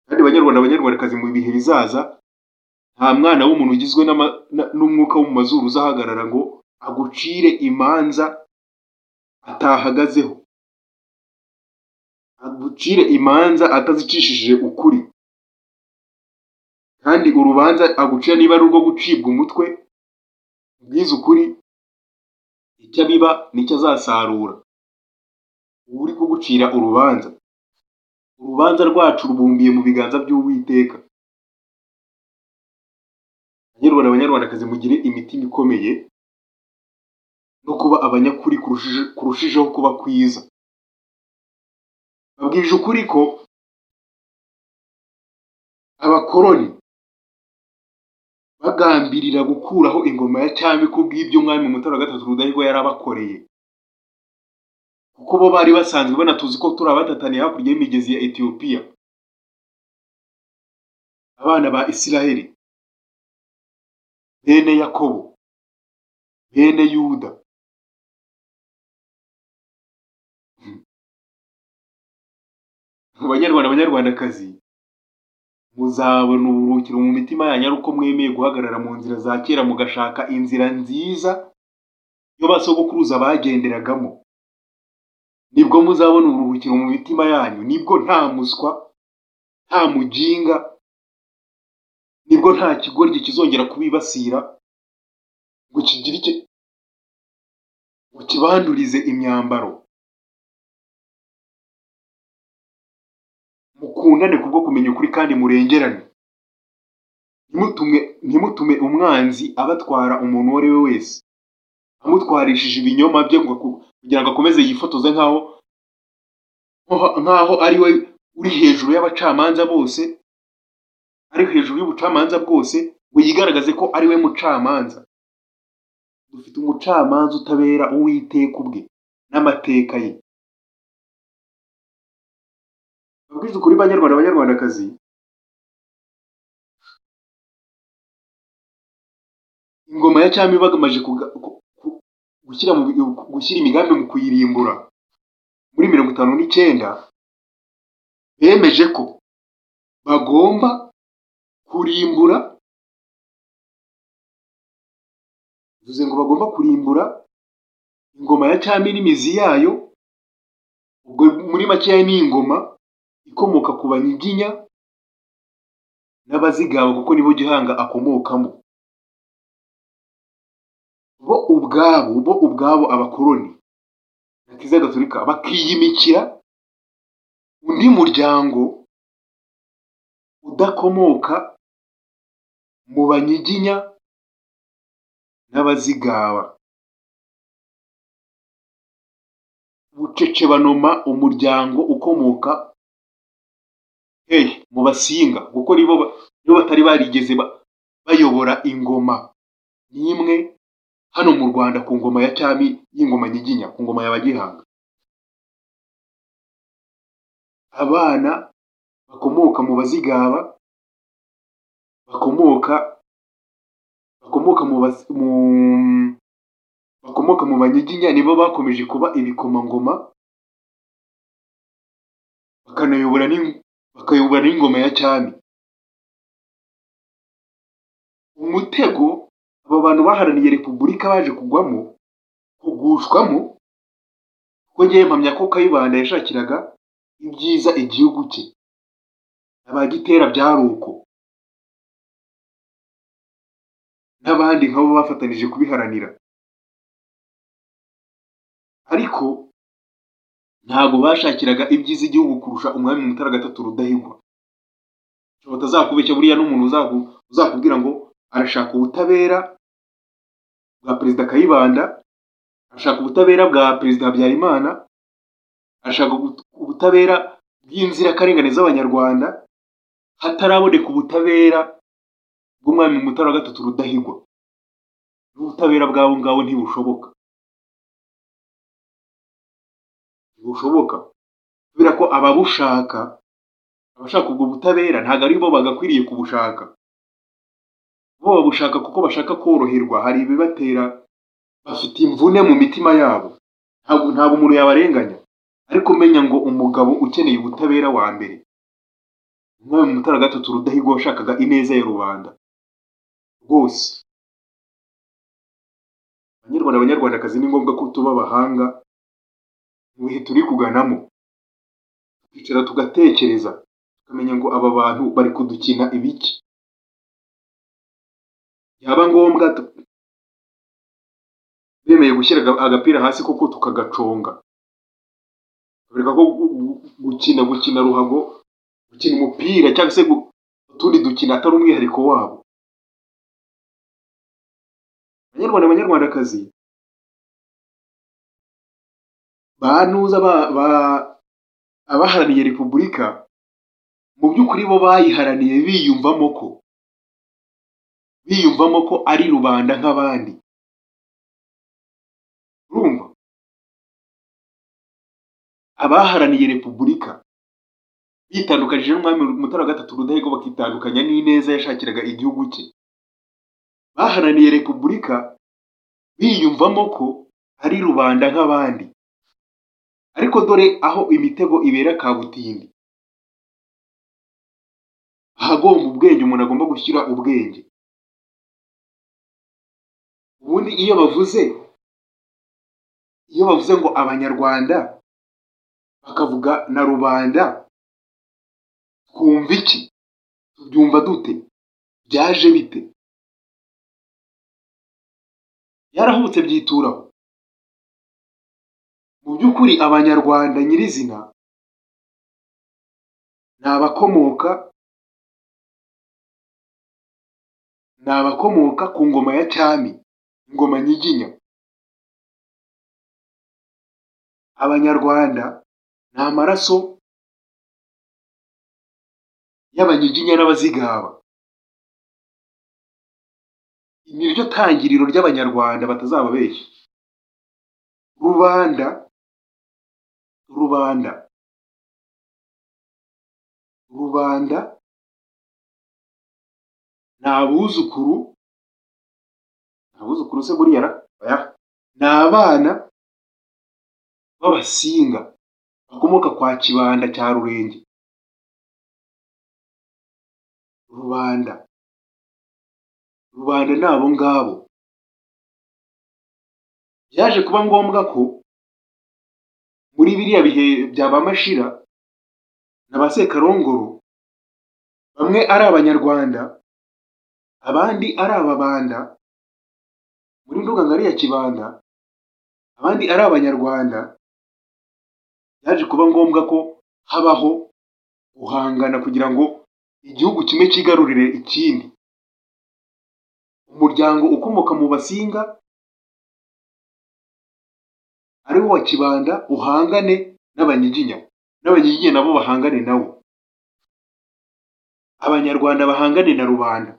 Speaker 1: kandi banyarwanda abanyarwandakazi mu bihe bizaza nta mwana w'umuntu ugizwe n'ama- na- n'umwuka wo mu mazuru uzahagarara ngo agucire imanza atahagazeho agucire imanza atazicishije ukuri kandi urubanza agucira niba ari urwo gucibwa umutwe ubwize ukuri icyo abiba nicyo azasarura uba uri kugucira urubanza urubanza rwacu rubumbiye mu biganza by'uwiteka banyarwanda banyarwandakazi mugire imitima ikomeye no kuba abanyakuri kurushije- kurushijeho kuba kwiza babwije ukuri ko abakoroni bagambirira gukuraho ingoma ya cyami kubw'ibyo mwami mutara wa gatatu rudahigwa yari abakoreye kuko bo bari basanzwe banatuzi ko turi abatataniye hakurya y'imigezi ya etiyopiya abana ba isiraheli bene yakobo bene yuda banyarwanda banyarwandakazi muzabona uburuhukiro mu mitima yanyu ari uko mwemeye guhagarara mu nzira za kera mugashaka inzira nziza yo basogokuruza bagenderagamo nibwo muzabona uburuhukiro mu mitima yanyu nibwo nta muswa nta mujinga nibwo nta kigoryi kizongera kubibasira ngo kigire icyo ngo kibandurize imyambaro mukundane kubwo kumenya ukuri kandi murengerane ntimutume ntimutume umwanzi abatwara umuntu uwo ari we wese amutwarishije ibinyoma bye ngo aku- kugira ngo akomeze yifotoze nk'aho nk'aho ari we uri hejuru y'abacamanza bose ari hejuru y'ubucamanza bwose ngo yigaragaze ko ari we mucamanza dufite umucamanza utabera uwiteka ubwe n'amateka ye Mbabwize ukuri banyarwanda banyarwandakazi ingoma ya cyami bagamaje kuga- ku- ku- gushyira mu bi- gushyira imigambi mu kuyirimbura muri mirongo itanu n'icyenda bemeje ko bagomba kurimbura bivuze ngo bagomba kurimbura ingoma ya cyami n'imizi yayo ubwo muri makeya ni ingoma ikomoka ku banyiginya n'abazigaba kuko nibo gihanga akomokamo bo ubwabo bo ubwabo abakoroni na kiliziya gatolika bakiyimikira undi muryango udakomoka mu banyiginya n'abazigaba bucece banoma umuryango ukomoka hey, mu basinga kuko nibo ba- nibo batari barigeze ba- bayobora ingoma n'imwe hano mu rwanda ku ngoma ya cyami y'ingoma nyiginya ku ngoma ya bagihanga abana bakomoka mu bazigaba bakomoka bakomoka mu bas, mu bakomoka mu banyiginya nibo bakomeje kuba ibikomangoma bakanayobora n'ing- bakayobora n'ingoma ya cyami umutego aba bantu baharaniye repubulika baje kugwamo kugushwamo kuko ngewe mpamya ko kayibanda yashakiraga ibyiza igihugu cye abagitera byari uko n'abandi nk'abo bafatanije kubiharanira ariko ntabwo bashakiraga ibyiza igihugu kurusha umwami mutara gatatu rudahigwa Icyo batazakubeshya buriya n'umuntu uzaku- uzakubwira ngo arashaka ubutabera bwa perezida kayibanda arashaka ubutabera bwa perezida habyarimana arashaka ubu- ubutabera bw'inzirakarengane z'abanyarwanda hataraboneka ubutabera bw'umwami mutara wa gatatu rudahigwa n'ubutabera bw'abo ngabo ntibushoboka ntibushoboka kubera ko ababushaka abashaka ubwo butabera ntabwo ari bo bagakwiriye kubushaka bo babushaka kuko bashaka koroherwa hari ibibatera bafite imvune mu mitima yabo ntabwo ntabwo umuntu yabarenganya ariko menya ngo umugabo ukeneye ubutabera wa mbere umwami mutara gatatu rudahigwa washakaga ineza ya rubanda bwose banyarwanda banyarwandakazi ni ngombwa ko tuba abahanga mu bihe turi kuganamo tukicara tugatekereza tukamenya ngo aba bantu bari kudukina ibiki byaba ngombwa tu- bemeye gushyira aga- agapira hasi koko tukagaconga tukareka ko gu- gu- gukina gukina ruhago gukina umupira cyangwa se gu- utundi dukina atari umwihariko wabo banyarwanda banyarwandakazi bantuza ba- ba- abaharaniye repubulika mu by'ukuri bo bayiharaniye biyumvamo ko biyumvamo ko ari rubanda nk'abandi urumva abaharaniye repubulika bitandukanije n'umwami mutara wa gatatu rudahigwa bakitandukanya n'ineza yashakiraga igihugu cye baharaniye repubulika biyumvamo ko ari rubanda nk'abandi ariko dore aho imitego ibera kabutindi ahagomba ubwenge umuntu agomba gushyira ubwenge ubundi iyo bavuze iyo bavuze ngo abanyarwanda bakavuga na rubanda twumva iki tubyumva dute byaje bite yarahubutse byituraho mu by'ukuri abanyarwanda nyirizina ni abakomoka ni abakomoka ku ngoma ya cyami ingoma nyiginya abanyarwanda ni amaraso y'abanyiginya n'abazigaba ni ryo tangiriro ry'abanyarwanda batazababeshya rubanda rubanda rubanda ni abuzukuru ni abuzukuru se buriya ra oya ni abana b'abasinga bakomoka kwa kibanda cya rurenge rubanda rubanda ni abo ngabo byaje kuba ngombwa ko muri biriya bihe bya ba mashira na ba sekarongoro bamwe ari abanyarwanda abandi ari ababanda muri nduga ngari ya kibanda abandi ari abanyarwanda byaje kuba ngombwa ko habaho guhangana kugira ngo igihugu kimwe cyigarurire ikindi umuryango ukomoka mu basinga ari wo wa kibanda uhangane n'abanyiginya n'abanyiginya nabo bahangane nawo abanyarwanda bahangane na rubanda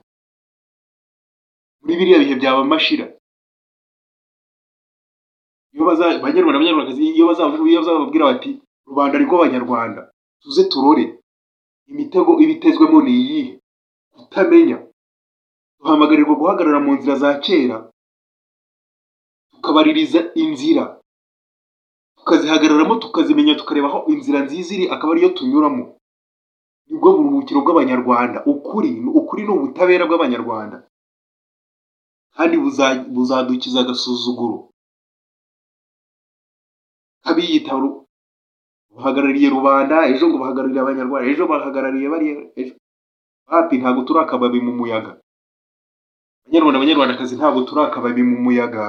Speaker 1: muri biriya bihe byaba mashira iyo baza- banyarwanda banyarwandakazi iyo bazavuga iyo bazababwira bati rubanda ariko abanyarwanda tuze turore imitego ibitezwemo ni iyihe kutamenya duhamagarirwa guhagarara mu nzira za kera tukabaririza inzira tukazihagararamo tukazimenya tukareba aho inzira nziza iri akaba ariyo tunyuramo nibwo buruhukiro bw'abanyarwanda ukuri ukuri ni ubutabera bw'abanyarwanda kandi buza- buzadukiza agasuzuguro kabiyita ru- bahagarariye rubanda ejo ngo bahagarariye abanyarwanda ejo bahagarariye bariya ejo bapi ntabwo turi akababi mu muyaga banyarwanda abanyarwandakazi ntabwo turi akababi mu muyaga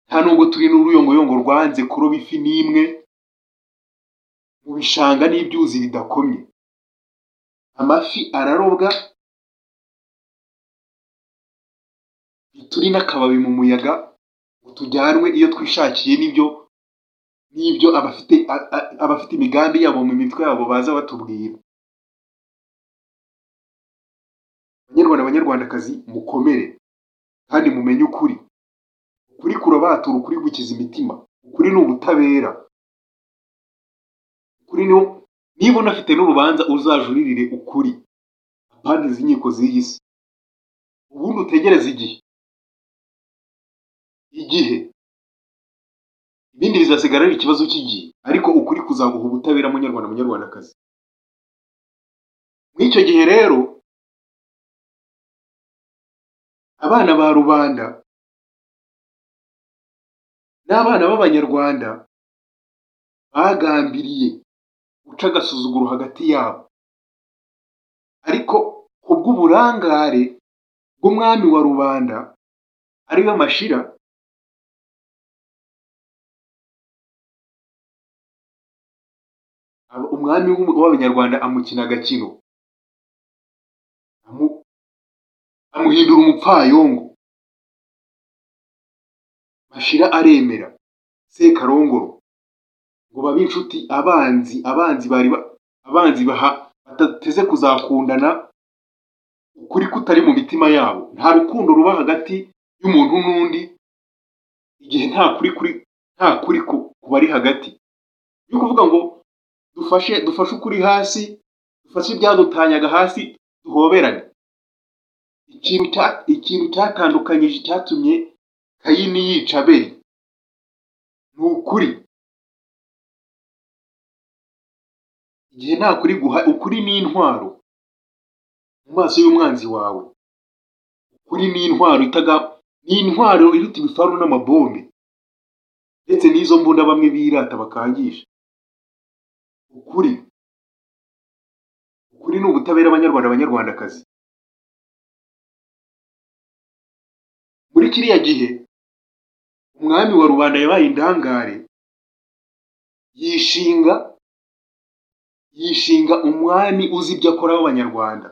Speaker 1: nta nubwo turi n'uruyongoyongo rwanze kuroba ifi n'imwe mu bishanga n'ibyuzi bidakomye amafi ararobwa turi n'akababi mu muyaga ngo tujyanwe iyo twishakiye n'ibyo n'ibyo abafite a- a- abafite imigambi yabo mu mitwe yabo baza batubwira banyarwanda banyarwandakazi mukomere kandi mumenye ukuri ukuri kurabatura ukuri gukiza imitima ukuri ni ubutabera ukuri ni niba unafite n'urubanza uzajuririre ukuri apana izi nkiko z'iyi si ubundi utegereze igihe igihe ibindi bizasigara ari ikibazo cy'igihe ariko ukuri kuzaguha ubutabera munyarwanda munyarwandakazi muri icyo gihe rero abana ba rubanda n'abana b'abanyarwanda bagambiriye guca agasuzuguro hagati yabo ariko kubw'uburangare bw'umwami wa rubanda ariwe mashira aba- umwami w'u- w'abanyarwanda amukina agakino Amu- amuhindura umupfayongo mashira aremera sekarongoro ngo babe inshuti abanzi abanzi bari ba- abanzi baha- batateze kuzakundana ukuri kutari mu mitima yabo nta rukundo ruba hagati y'umuntu n'undi igihe nta kuri kuri nta kuri ku- kubari hagati ni ukuvuga ngo dufashe dufashe ukuri hasi dufashe ibyadutanyaga hasi duhoberane ikintu cya- ikintu cyatandukanyije cyatumye kayini yica abeli ni ukuri igihe nta kuri guha ukuri ni intwaro mu maso y'umwanzi wawe ukuri ni intwaro itaga ni intwaro iruta ibifaru n'amabombe ndetse n'izo mbunda bamwe birata bakangisha ukuri ukuri ni ubutabera abanyarwanda abanyarwandakazi muri kiriya gihe umwami wa rubanda yabaye indangare yishinga yishinga umwami uzi ibyo akora w'abanyarwanda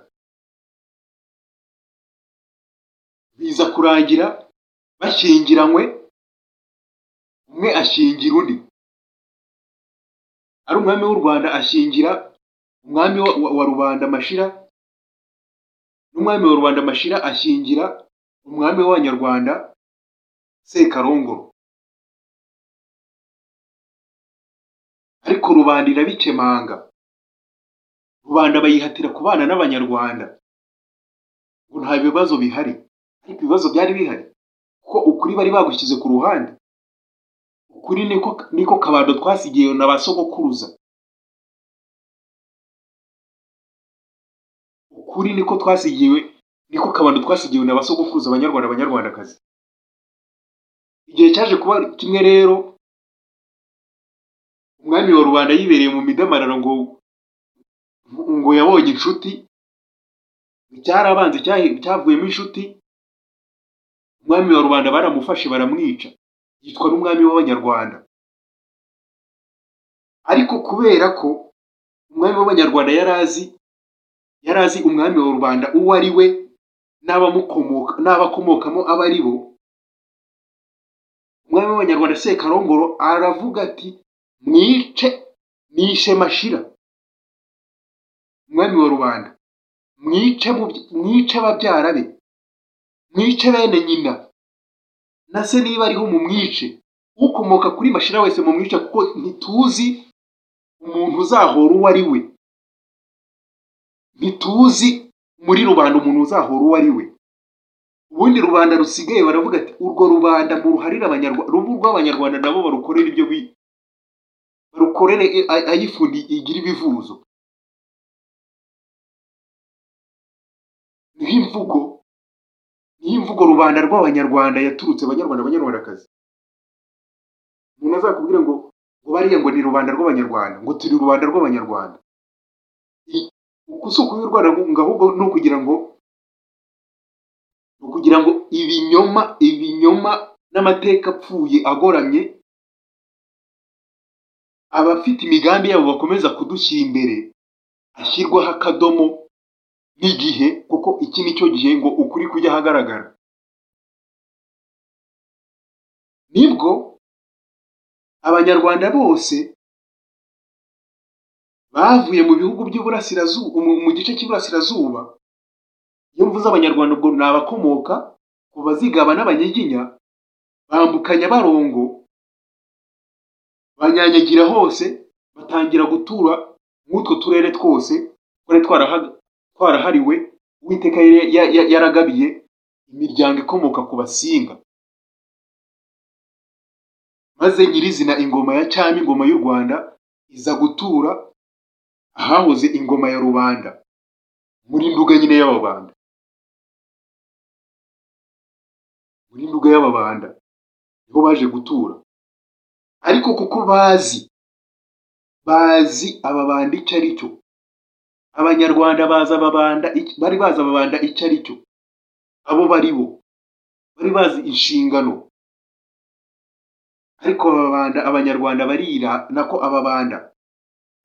Speaker 1: biza kurangira bashyingiranywe umwe ashingira undi ari umwami w'u rwanda ashingira umwami wa, wa, wa rubanda mashira n'umwami wa rubanda mashira ashingira umwami w'abanyarwanda sekarongoro ariko rubanda irabikemanga rubanda bayihatira kubana n'abanyarwanda ngo nta bibazo bihari ariko ibibazo byari bihari kuko ukuri bari bagushyize ku ruhande ukuri niko niko kabando twasigiye na ba sogokuruza ukuri niko twasigiwe niko kabando twasigiwe na ba sogokuruza abanyarwanda abanyarwandakazi igihe cyaje kuba kimwe rero umwami wa rubanda yibereye mu midamararo ngo ngo yabonye inshuti cyarabanze cyahe- cyavuyemo inshuti umwami wa rubanda baramufashe baramwica yitwa n'umwami w'abanyarwanda ariko kubera ko umwami w'abanyarwanda yari azi yari azi umwami wa rubanda uwo ari we n'abamukomoka n'abakomokamo abo ari bo umwami w'abanyarwanda sekarongoro aravuga ati mwice nishe mashira umwami wa rubanda mwice mu- mwice ababyara be mwice bene nyina na se niba ariho mu mwice ukomoka kuri mashira wese mu mwice kuko ntituzi umuntu uzahora uwo ari we ntituzi muri rubanda umuntu uzahora uwo ari we ubundi rubanda rusigaye baravuga ati urwo rubanda muruharire abanyarwanda rubu rw'abanyarwanda nabo barukorere ibyo bi barukorere e- a- ayifundi igira ibivuzo niho imvugo niho imvugo rubanda rw'abanyarwanda yaturutse abanyarwanda abanyarwandakazi umuntu azakubwira ngo ngo bariya ngo ni rubanda rw'abanyarwanda ngo turi rubanda rw'abanyarwanda I- uku si ukuba urwanda ngo ahubwo ni ukugira ngo ni ukugira ngo ibinyoma ibinyoma n'amateka apfuye agoramye abafite imigambi yabo bakomeza kudushyira imbere ashyirwaho akadomo n'igihe kuko iki ni cyo gihe ngo ukuri kujya ahagaragara nibwo abanyarwanda bose bavuye mu bihugu by'uburasirazuba mu mu gice cy'iburasirazuba iyo mvuze abanyarwanda ubwo ni abakomoka ku bazigaba n'abanyiginya bambuka nyabarongo banyanyagira hose batangira gutura mw'utwo turere twose twari twarahaga twarahariwe uwiteka yari- ya- ya- yaragabiye imiryango ikomoka ku basinga maze nyirizina ingoma ya cyami ingoma y'u rwanda iza gutura ahahoze ingoma ya rubanda muri nduga nyine y'ababanda muri nduga y'ababanda niho baje gutura ariko kuko bazi bazi ababanda icyo ari cyo abanyarwanda bazi ababanda ic- bari bazi ababanda icyo ari cyo abo bari bo bari bazi inshingano ariko ababanda abanyarwanda barira nako ababanda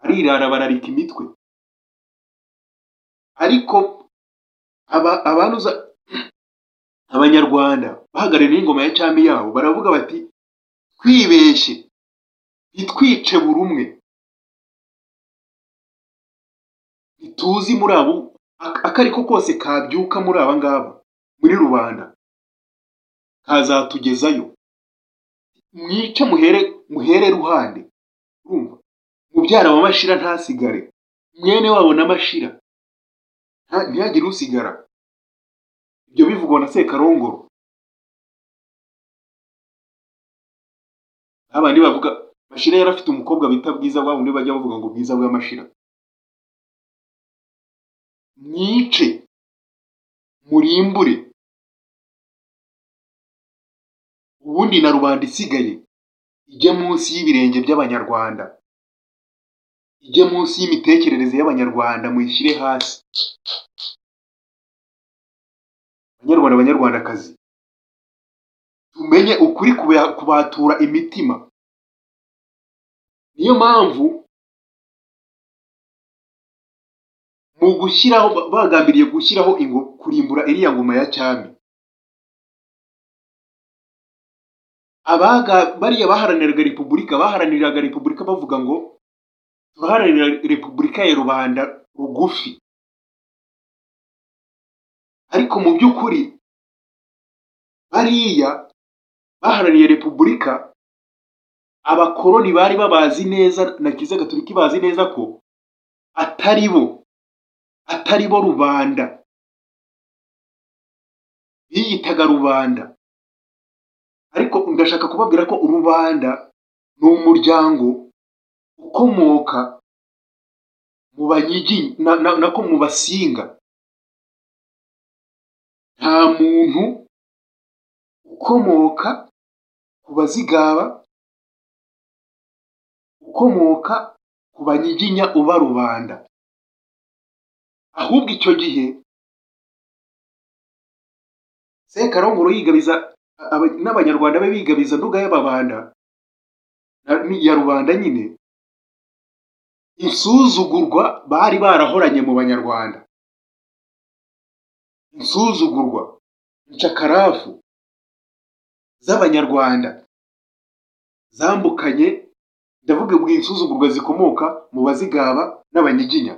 Speaker 1: barirara bararika imitwe ariko aba abanuza abanyarwanda bahagarariye ingoma ya cyami yabo baravuga bati twibeshye ntitwice buri umwe ntituzi muri abo ak- ako ari ko kose kabyuka muri aba ngaba muri rubanda kazatugezayo mwice muhere muhere ruhande urumva mubyara wa mashira ntasigare mwene wabo na mashira nta- ntihagire usigara ibyo bivugwa na sekarongoro abandi bavuga mashira yari afite umukobwa bita bwiza wa wundi bajya bavuga ngo bwiza bwa mashira mwice murimbure ubundi na rubanda isigaye ijye munsi y'ibirenge by'abanyarwanda ijye munsi y'imitekerereze y'abanyarwanda muyishyire hasi banyarwanda banyarwandakazi tumenye ukuri kuba- kubatura imitima niyo mpamvu mu gushyiraho ba- bagambiriye gushyiraho ingo kurimbura iriya ngoma ya cyami abaga bariya baharaniraga repubulika baharaniraga repubulika bavuga ngo turaharanira repubulika ya rubanda rugufi ariko mu by'ukuri bariya baharaniye repubulika abakoroni bari babazi neza na kiliziya gatolika ibazi neza ko atari bo atari bo rubanda biyitaga rubanda ariko ndashaka kubabwira ko urubanda ni umuryango ukomoka mu banyigi na, na, nako mu basinga nta muntu ukomoka ku bazigaba ukomoka ku banyiginya uba rubanda ahubwo icyo gihe sekarongoro yigabiza aba- n'abanyarwanda be bigabiza nduga y'ababanda na- ni- ya rubanda nyine insuzugurwa bari barahoranye mu banyarwanda insuzugurwa incakarafu z'abanyarwanda zambukanye ndavuga ngo insuzugurwa zikomoka mu bazigaba n'abanyiginya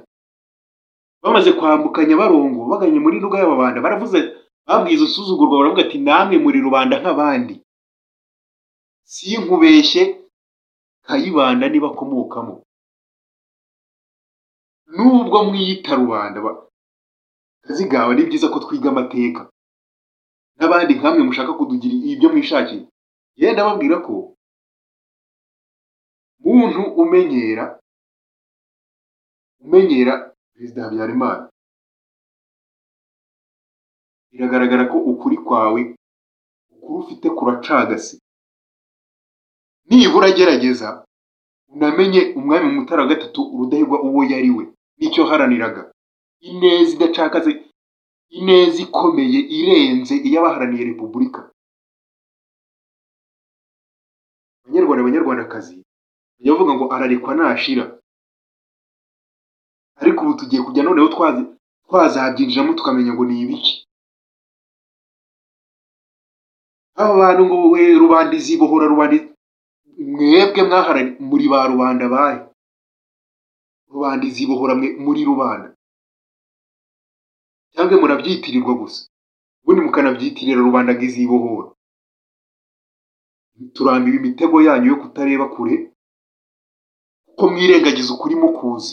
Speaker 1: bamaze kwambukanya barongo baganye muri nduga y'ababanda baravuze babwiza usuzugurwa baravuga ati namwe muri rubanda nk'abandi sinkubeshye kayibanda nibakomokamo nubwo mwiyita rubanda ba- kazigaba ni byiza ko twiga amateka n'abandi nkamwe mushaka kudugira ibyo mwishakiye yenda ndababwira ko muntu umenyera umenyera perezida habyarimana biragaragara ko ukuri kwawe ukuri ufite kuracagase nibura gerageza unamenye umwami mutara wa gatatu rudahigwa uwo yari we n'icyo yaharaniraga ineza idacakaze ineza ikomeye irenze iy'abaharaniye repubulika abanyarwanda abanyarwandakazi bajya bavuga ngo ararekwa nashira ariko ubu tugiye kujya noneho twazi- twazabyinjiramo tukamenya ngo ni ibiki aba bantu ngo we rubanda izibohora rubanda iz- mwebwe mwaharani muri ba rubanda bahe rubanda izibohora mwe muri rubanda cyangwa murabyitirirwa gusa ubundi mukanabyitirira rubanda ngo izibohora turambiwe imitego yanyu yo kutareba kure kuko mwirengagiza ukuri mukuzi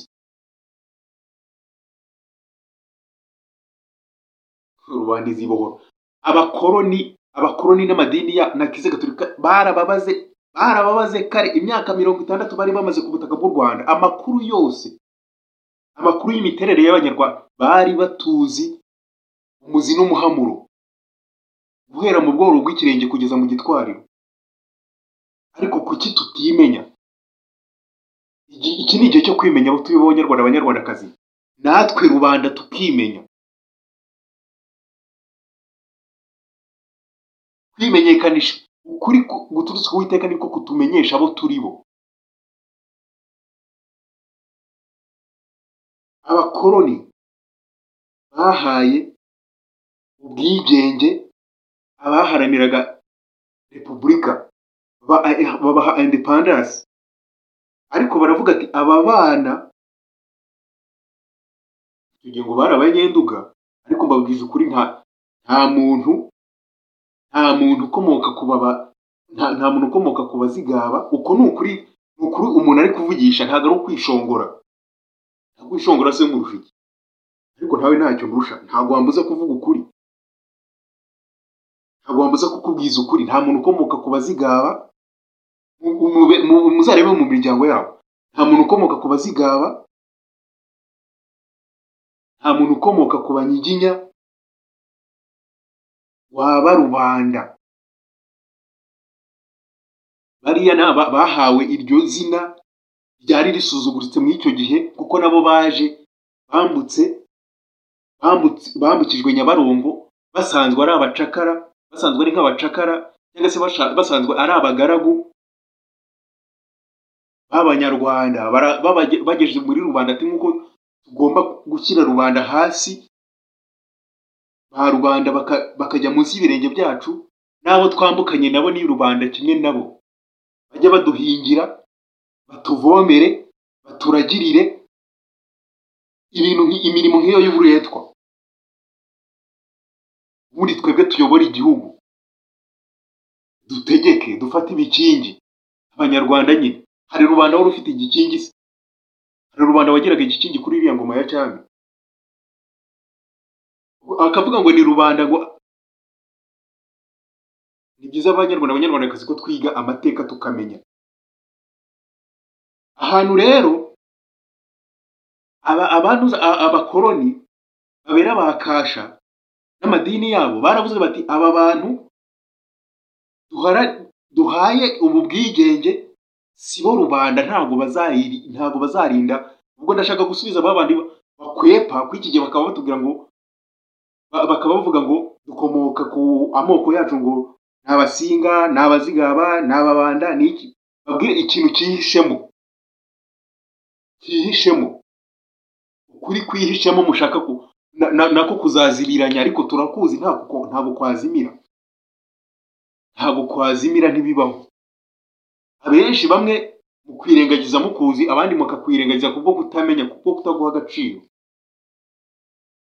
Speaker 1: rubanda izibohora abakoroni abakoroni n'amadini ya na kiliziya gatolika barababaze barababaze kare imyaka mirongo itandatu bari bamaze ku butaka bw'u rwanda amakuru yose amakuru y'imiterere y'abanyarwanda bari batuzi umuzi n'umuhamuro guhera mu bworo bw'ikirenge kugeza mu gitwariro ariko kuki tutimenya Iki- iki ni igihe cyo kwimenya abatuye b'abanyarwanda abanyarwandakazi natwe rubanda tukimenya kwimenyekanisha ukuri ku- guturutse ku Uwiteka niko kutumenyesha abo turi bo abakoroni bahaye ubwigenge abaharaniraga repubulika ba- babaha independence ariko baravuga ati aba bana tugiye ngo bari abanyenduga ariko mbabwiza ukuri nta nta muntu nta muntu ukomoka ku baba nta, nta muntu ukomoka ku bazigaba uko ni ukuri ni ukuri umuntu ari kuvugisha ntabwo ari ukwishongora nta kwishongora se murusha iki ariko ntawe ntacyo ndusha ntabwo wambuza kuvuga ukuri ntabwo wambuza kukubwiza ukuri nta muntu ukomoka ku bazigaba mu- mu- mu- muzarebe mu miryango yabo nta muntu ukomoka ku bazigaba nta muntu ukomoka ku banyiginya waba rubanda bariya ni aba bahawe iryo zina ryari risuzuguritse muri icyo gihe kuko nabo baje bambutse bambutse- bambukijwe nyabarongo basanzwe ari abacakara basanzwe ari nk'abacakara cyangwa se basha- basanzwe ari abagaragu b'abanyarwanda bara- babage- bagejeje muri rubanda ati nk'uko tugomba gushyira rubanda hasi ba rubanda baka- bakajya munsi y'ibirenge byacu n'abo twambukanye nabo ni rubanda kimwe nabo bajye baduhingira batuvomere baturagirire ibintu nki- imirimo nk'iyo y'uburetwa ubundi twebwe tuyobora igihugu dutegeke dufate ibikingi abanyarwanda nyine hari rubanda wari ufite igikingi se hari rubanda wagiraga igikingi kuri iriya ngoma ya cyami akavuga ngo ni rubanda ngo ni byiza abanyarwanda abanyarwandakazi ko twiga amateka tukamenya ahantu rero aba abantuza a- abakoroni babera bakasha n'amadini yabo baravuze bati aba bantu duhara- duhaye ubu bwigenge si bo rubanda ntabwo bazayiri ntabwo bazarinda ubwo ndashaka gusubiza ba bandi bakwepa kuri iki gihe bakaba batubwira ngo ba- bakaba bavuga ngo dukomoka ku amoko yacu ngo ni abasinga ni abazigaba ni ababanda ni iki babwire ikintu cyihishemo cyihishemo ukuri kwihishemo mushaka ku na- na- nako kuzaziriranya ariko turakuzi ntabwo ko- ntabwo kwazimira ntabwo kwazimira ntibibaho abenshi bamwe mukwirengagiza mukuzi abandi mukakwirengagiza kubwo kutamenya kubwo kutaguha agaciro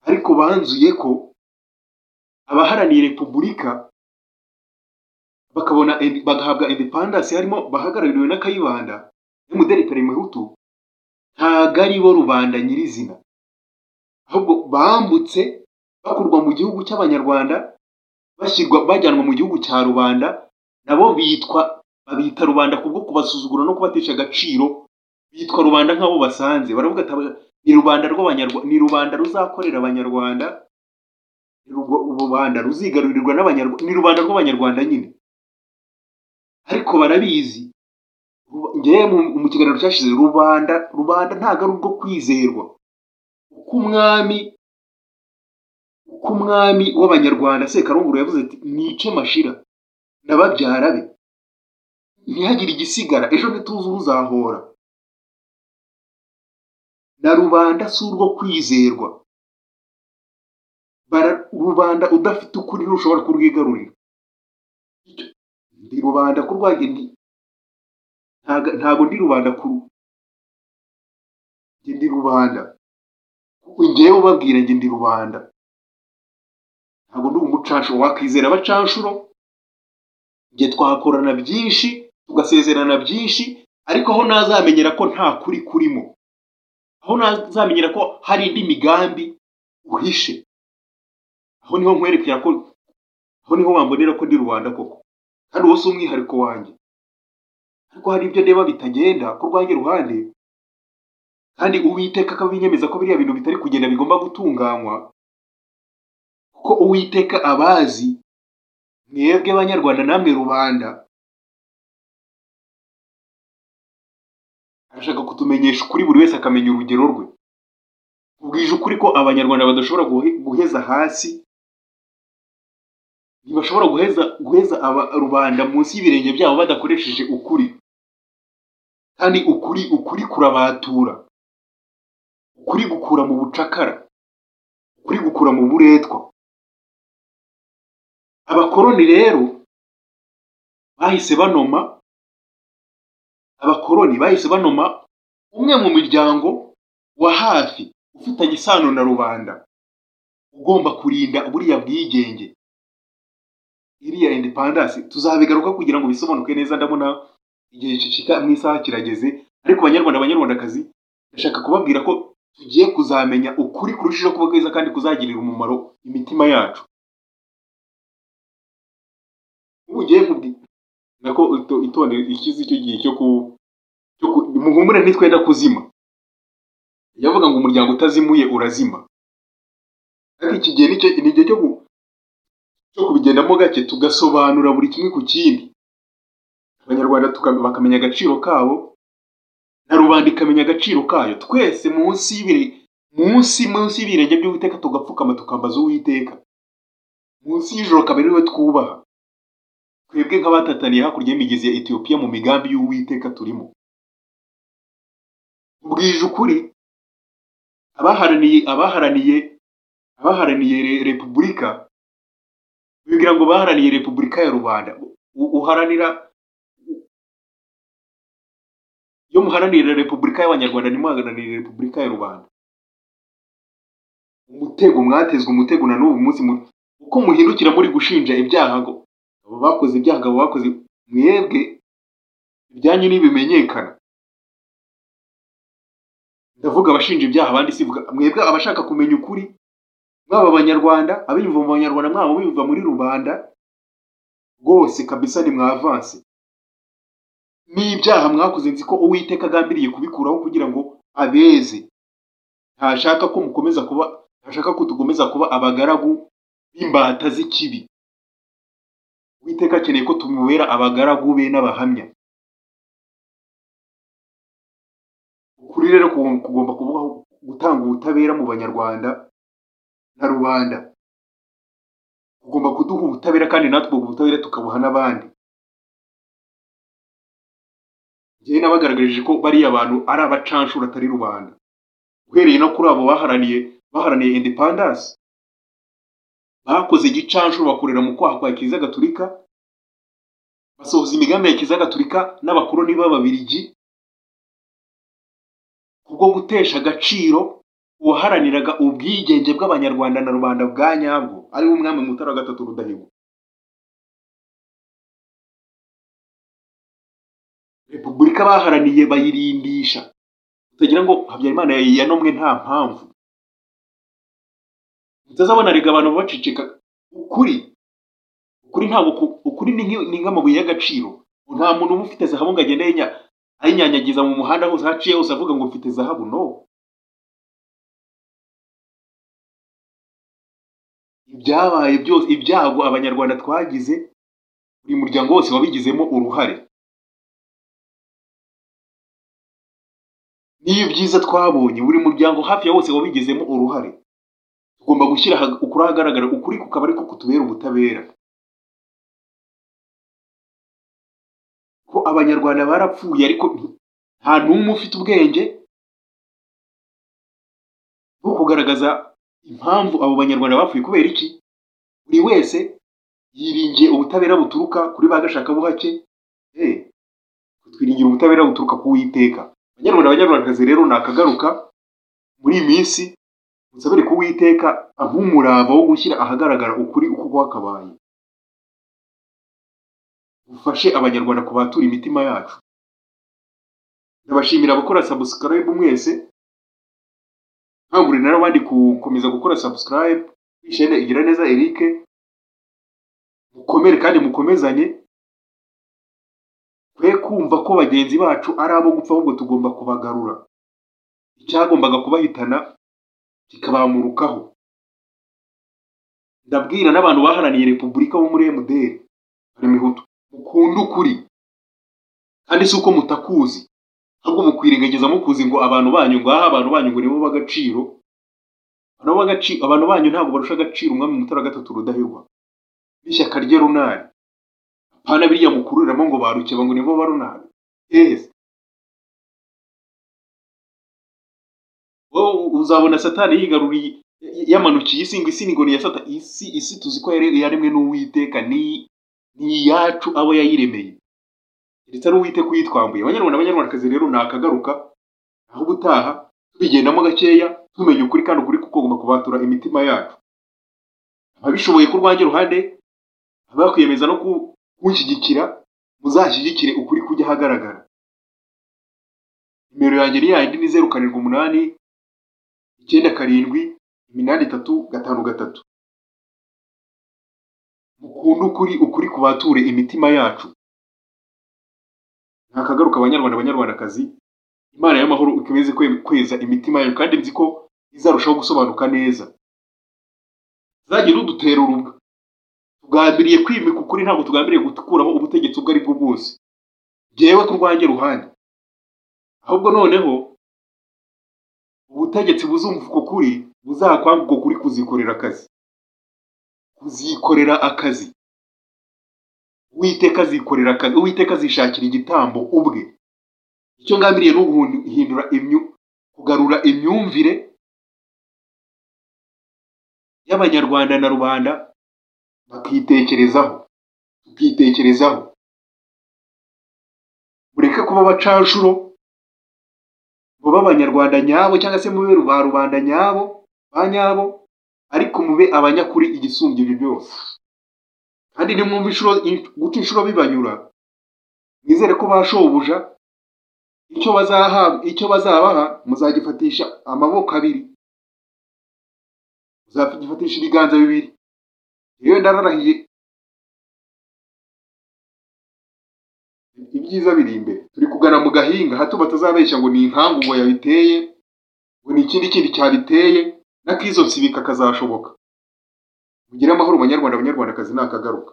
Speaker 1: ariko banzuye ko abaharaniye repubulika bakabona indi- bagahabwa independence harimo bahagarariwe na kayibanda n'umudeli perime hutu ntago ari bo rubanda nyirizina ahubwo bambutse bakurwa mu gihugu cy'abanyarwanda bashyirwa bajyanwa mu gihugu cya rubanda nabo bitwa babita rubanda kubwo kubasuzugura no kubatesha agaciro bitwa rubanda nk'abo basanze baravuga ati "Aba- ni rubanda rw'abanyarwanda ni rubanda ruzakorera abanyarwanda ni rugo- rubanda ruzigarurirwa n'abanyarwanda ni rubanda rw'abanyarwanda nyine ariko barabizi Ru- ngewe mu- mu kiganiro cyashize rubanda rubanda ntabwo ari urwo kwizerwa uko umwami uko umwami w'abanyarwanda sekarongoro yavuze ati nice mashira ndababyara be ntihagire igisigara ejo ntituzi uzahora na rubanda si urwo kwizerwa Bara- rubanda udafite ukuri ntushobora kurwigarurira Icyo- ndi rubanda ko rwagiye ndi ntaga- ntabwo ndi rubanda kuru njye ndi rubanda ngewe ubabwira njye ndi rubanda ntabwo ndi umucanshuro wakwizera abacanshuro njye twakorana byinshi tugasezerana byinshi ariko aho nazamenyera ko nta kuri kurimo aho nazamenyera ko hari indi migambi uhishe aho niho nkwerekera ko aho niho wambonera ko ndi rubanda koko kandi uwo si umwihariko wanjye ariko hari ibyo ndeba bitagenda ku rwanjye ruhande kandi uwiteka akabinyemeza ko biriya bintu bitari kugenda bigomba gutunganywa kuko uwiteka abazi mwebwe banyarwanda namwe rubanda arashaka kutumenyesha ukuri buri wese akamenya urugero rwe ubwije ukuri ko abanyarwanda badashobora guhe- guheza hasi ntibashobora guheza guheza aba- rubanda munsi y'ibirenge byabo badakoresheje ukuri kandi ukuri ukuri kurabatura ukuri gukura mu bucakara ukuri gukura mu buretwa abakoroni rero bahise banoma abakoroni bahise banoma umwe mu miryango wa hafi ufitanye isano na rubanda ugomba kurinda buriya bwigenge iriya independance tuzabigaruka kugira ngo bisobanuke neza ndabona igihe gicika mu isaha kirageze ariko banyarwanda banyarwandakazi ndashaka kubabwira ko tugiye kuzamenya ukuri kurushijeho kuba kwiza kandi kuzagirira umumaro imitima yacu ubu ugiye kubwira nako ito- itondere ikize icyo gihe cyo ku cyo ku muhumure ntitwenda kuzima yavuga ngo umuryango utazimuye urazima ariko iki gihe ni cyo- ni igihe cyo ku cyo kubigendamo gake tugasobanura buri kimwe ku kindi abanyarwanda tuka- bakamenya agaciro kabo na rubanda ikamenya agaciro kayo twese munsi y'ibiri munsi munsi y'ibirenge by'uwiteka tugapfukama tukambaza uwiteka munsi y'ijoro kabiri we twubaha twebwe nk'abatataniye hakurya y'imigezi ya etiyopiya mu migambi y'uwiteka turimo ubwije ukuri abaharaniye abaharaniye abaharaniye re- repubulika bibwira ngo baharaniye repubulika ya rubanda U- uharanira iyo muharanira repubulika y'abanyarwanda ntimuharanire repubulika ya rubanda umutego mwatezwe umutego na n'ubu munsi mu- uko muhindukira muri gushinja ibyaha ngo abo bakoze ibyaha ngo abo bakoze mwebwe ibyanyu ntibimenyekana ndavuga abashinja ibyaha abandi sivuga mwebwe abashaka kumenya ukuri mwaba abanyarwanda abiyumva mu banyarwanda mwaba biyumva muri rubanda rwose kabisa ni mwavanse n'ibyaha mwakoze nzi ko uwiteka agambiriye kubikuraho kugira ngo abeze ntashaka ko mukomeza kuba ntashaka ko tukomeza kuba abagaragu b'imbata z'ikibi uwiteka akeneye ko tumubera abagaragu be n'abahamya ukuri rero kugom- kugomba kuvugaho gutanga ubutabera mu banyarwanda na rubanda kugomba kuduha ubutabera kandi natwe ubwo butabera tukabuha n'abandi njyewe nabagaragarije ko bariya abantu ari abacanshuro atari rubanda uhereye no kuri abo baharaniye baharaniye independence bakoze igicanshuro bakorera mu kwaha kwa kiliziya gatulika basohoza imigambi ya kiliziya gatulika n'abakoloni b'ababirigi kubwo gutesha agaciro uwaharaniraga ubwigenge bw'abanyarwanda na rubanda bwa nyabwo ari we umwami mutara wa gatatu rudahigwa repubulika baharaniye bayirindisha utagira ngo habyarimana yanomwe nta mpamvu utazabona rega abantu bacicika ukuri ukuri ntabwo ku- ukuri ni nk'i- ni nk'amabuye y'agaciro nta muntu uba ufite zahabu ngo agende ayinya- ayinyanyagiza mu muhanda hose aho aciye hose avuga ngo mfite zahabu no ibyabaye byose ibyago abanyarwanda twagize buri muryango wose wabigizemo uruhare n'iyo byiza twabonye buri muryango hafi ya wose wabigizemo uruhare tugomba gushyira aha- ukuri ahagaragara ukuri kukaba ariko kutubera ubutabera ko abanyarwanda barapfuye ariko nti- nta n'umwe ufite ubwenge bwo kugaragaza impamvu abo banyarwanda bapfuye kubera iki buri wese yiringiye ubutabera buturuka kuri ba gashaka buhake Eh, twiringira ubutabera buturuka ku witeka banyarwanda abanyarwandakazi rero nakagaruka muri iyi minsi musabire ku witeka nk'umurava wo gushyira ahagaragara ukuri uko kwakabaye ufashe abanyarwanda kubatura imitima yacu ndabashimira abakora subscribe mwese nkangurira n'abandi gukomeza gukora subscribe kuri chaîne igira neza Eric mukomere kandi mukomezanye twe kumva ko bagenzi bacu ari abo gupfa ahubwo tugomba kubagarura icyagombaga kubahitana kikabamurukaho ndabwira n'abantu baharaniye repubulika bo muri emuderi bari mihutu mukunde ukuri kandi si uko mutakuzi ahubwo mukwirengagiza mukuzi ngo abantu banyu ngaha abantu banyu ngo nibo b'agaciro abantu b'agaci- abantu banyu ntabwo barusha agaciro umwami mutara gatatu rudahigwa n'ishyaka rye runari apana biriya mukururiramo ngo barukeba ngo nibo ba runari yes wowe uzabona satani yigaruriye yamanukiye isi ngo isi ni ngo ni iya satani isi isi tuzi ko yare- yaremwe n'uwiteka ni ni iyacu abo yayiremeye ndetse n'uwiteka uyitwambuye abanyarwanda abanyarwandakazi rero nakagaruka aho ubutaha tubigendamo gakeya tumenya ukuri kandi ukuri kuko kugomba kubatura imitima yacu ababishoboye ku rwanjye ruhande abakwiyemeza no ku- kunshyigikira muzashyigikire ukuri kujya ahagaragara nimero yanjye ni yayindi ni zeru karindwi umunani icyenda karindwi iminani itatu gatanu gatatu mukunde ukuri ukuri kubature imitima yacu nakagaruka abanyarwanda abanyarwandakazi imana y'amahoro ikomeze kwe- kweza imitima yacu kandi nzi ko izarushaho gusobanuka neza zagiye rudutera urubwa tugambiriye kwimika ukuri ntabwo tugambiriye gukuraho ubutegetsi ubwo ari bwo bwose jyewe ku rwanjye ruhande ahubwo noneho ubutegetsi buzumva uko kuri buzakwanga uko kuri kuzikorera akazi kuzikorera akazi uwiteka azikorera akazi uwiteka azishakira igitambo ubwe icyo ngambiriye ni uguhindura imyu kugarura imyumvire y'abanyarwanda na rubanda bakitekerezaho tukitekerezaho mureke kuba abacanshuro mube abanyarwanda nyabo cyangwa se mube ba rubanda nyabo ba nyabo ariko mube abanyakuri igisumbya ibyo byose kandi nimwumva inshuro in- guca inshuro bibanyura nizere ko bashobuja icyo bazahabwa icyo bazabaha muzagifatisha amaboko abiri muzagifatisha ibiganza bibiri yewe ndararahiye ibyiza biri imbere turi kugana mu gahinga hato batazabeshya ngo ni inkangu ngo yabiteye ngo ni ikindi kindi cyabiteye n'akizonsibika kazashoboka mugire amahoro banyarwanda banyarwandakazi nakagaruka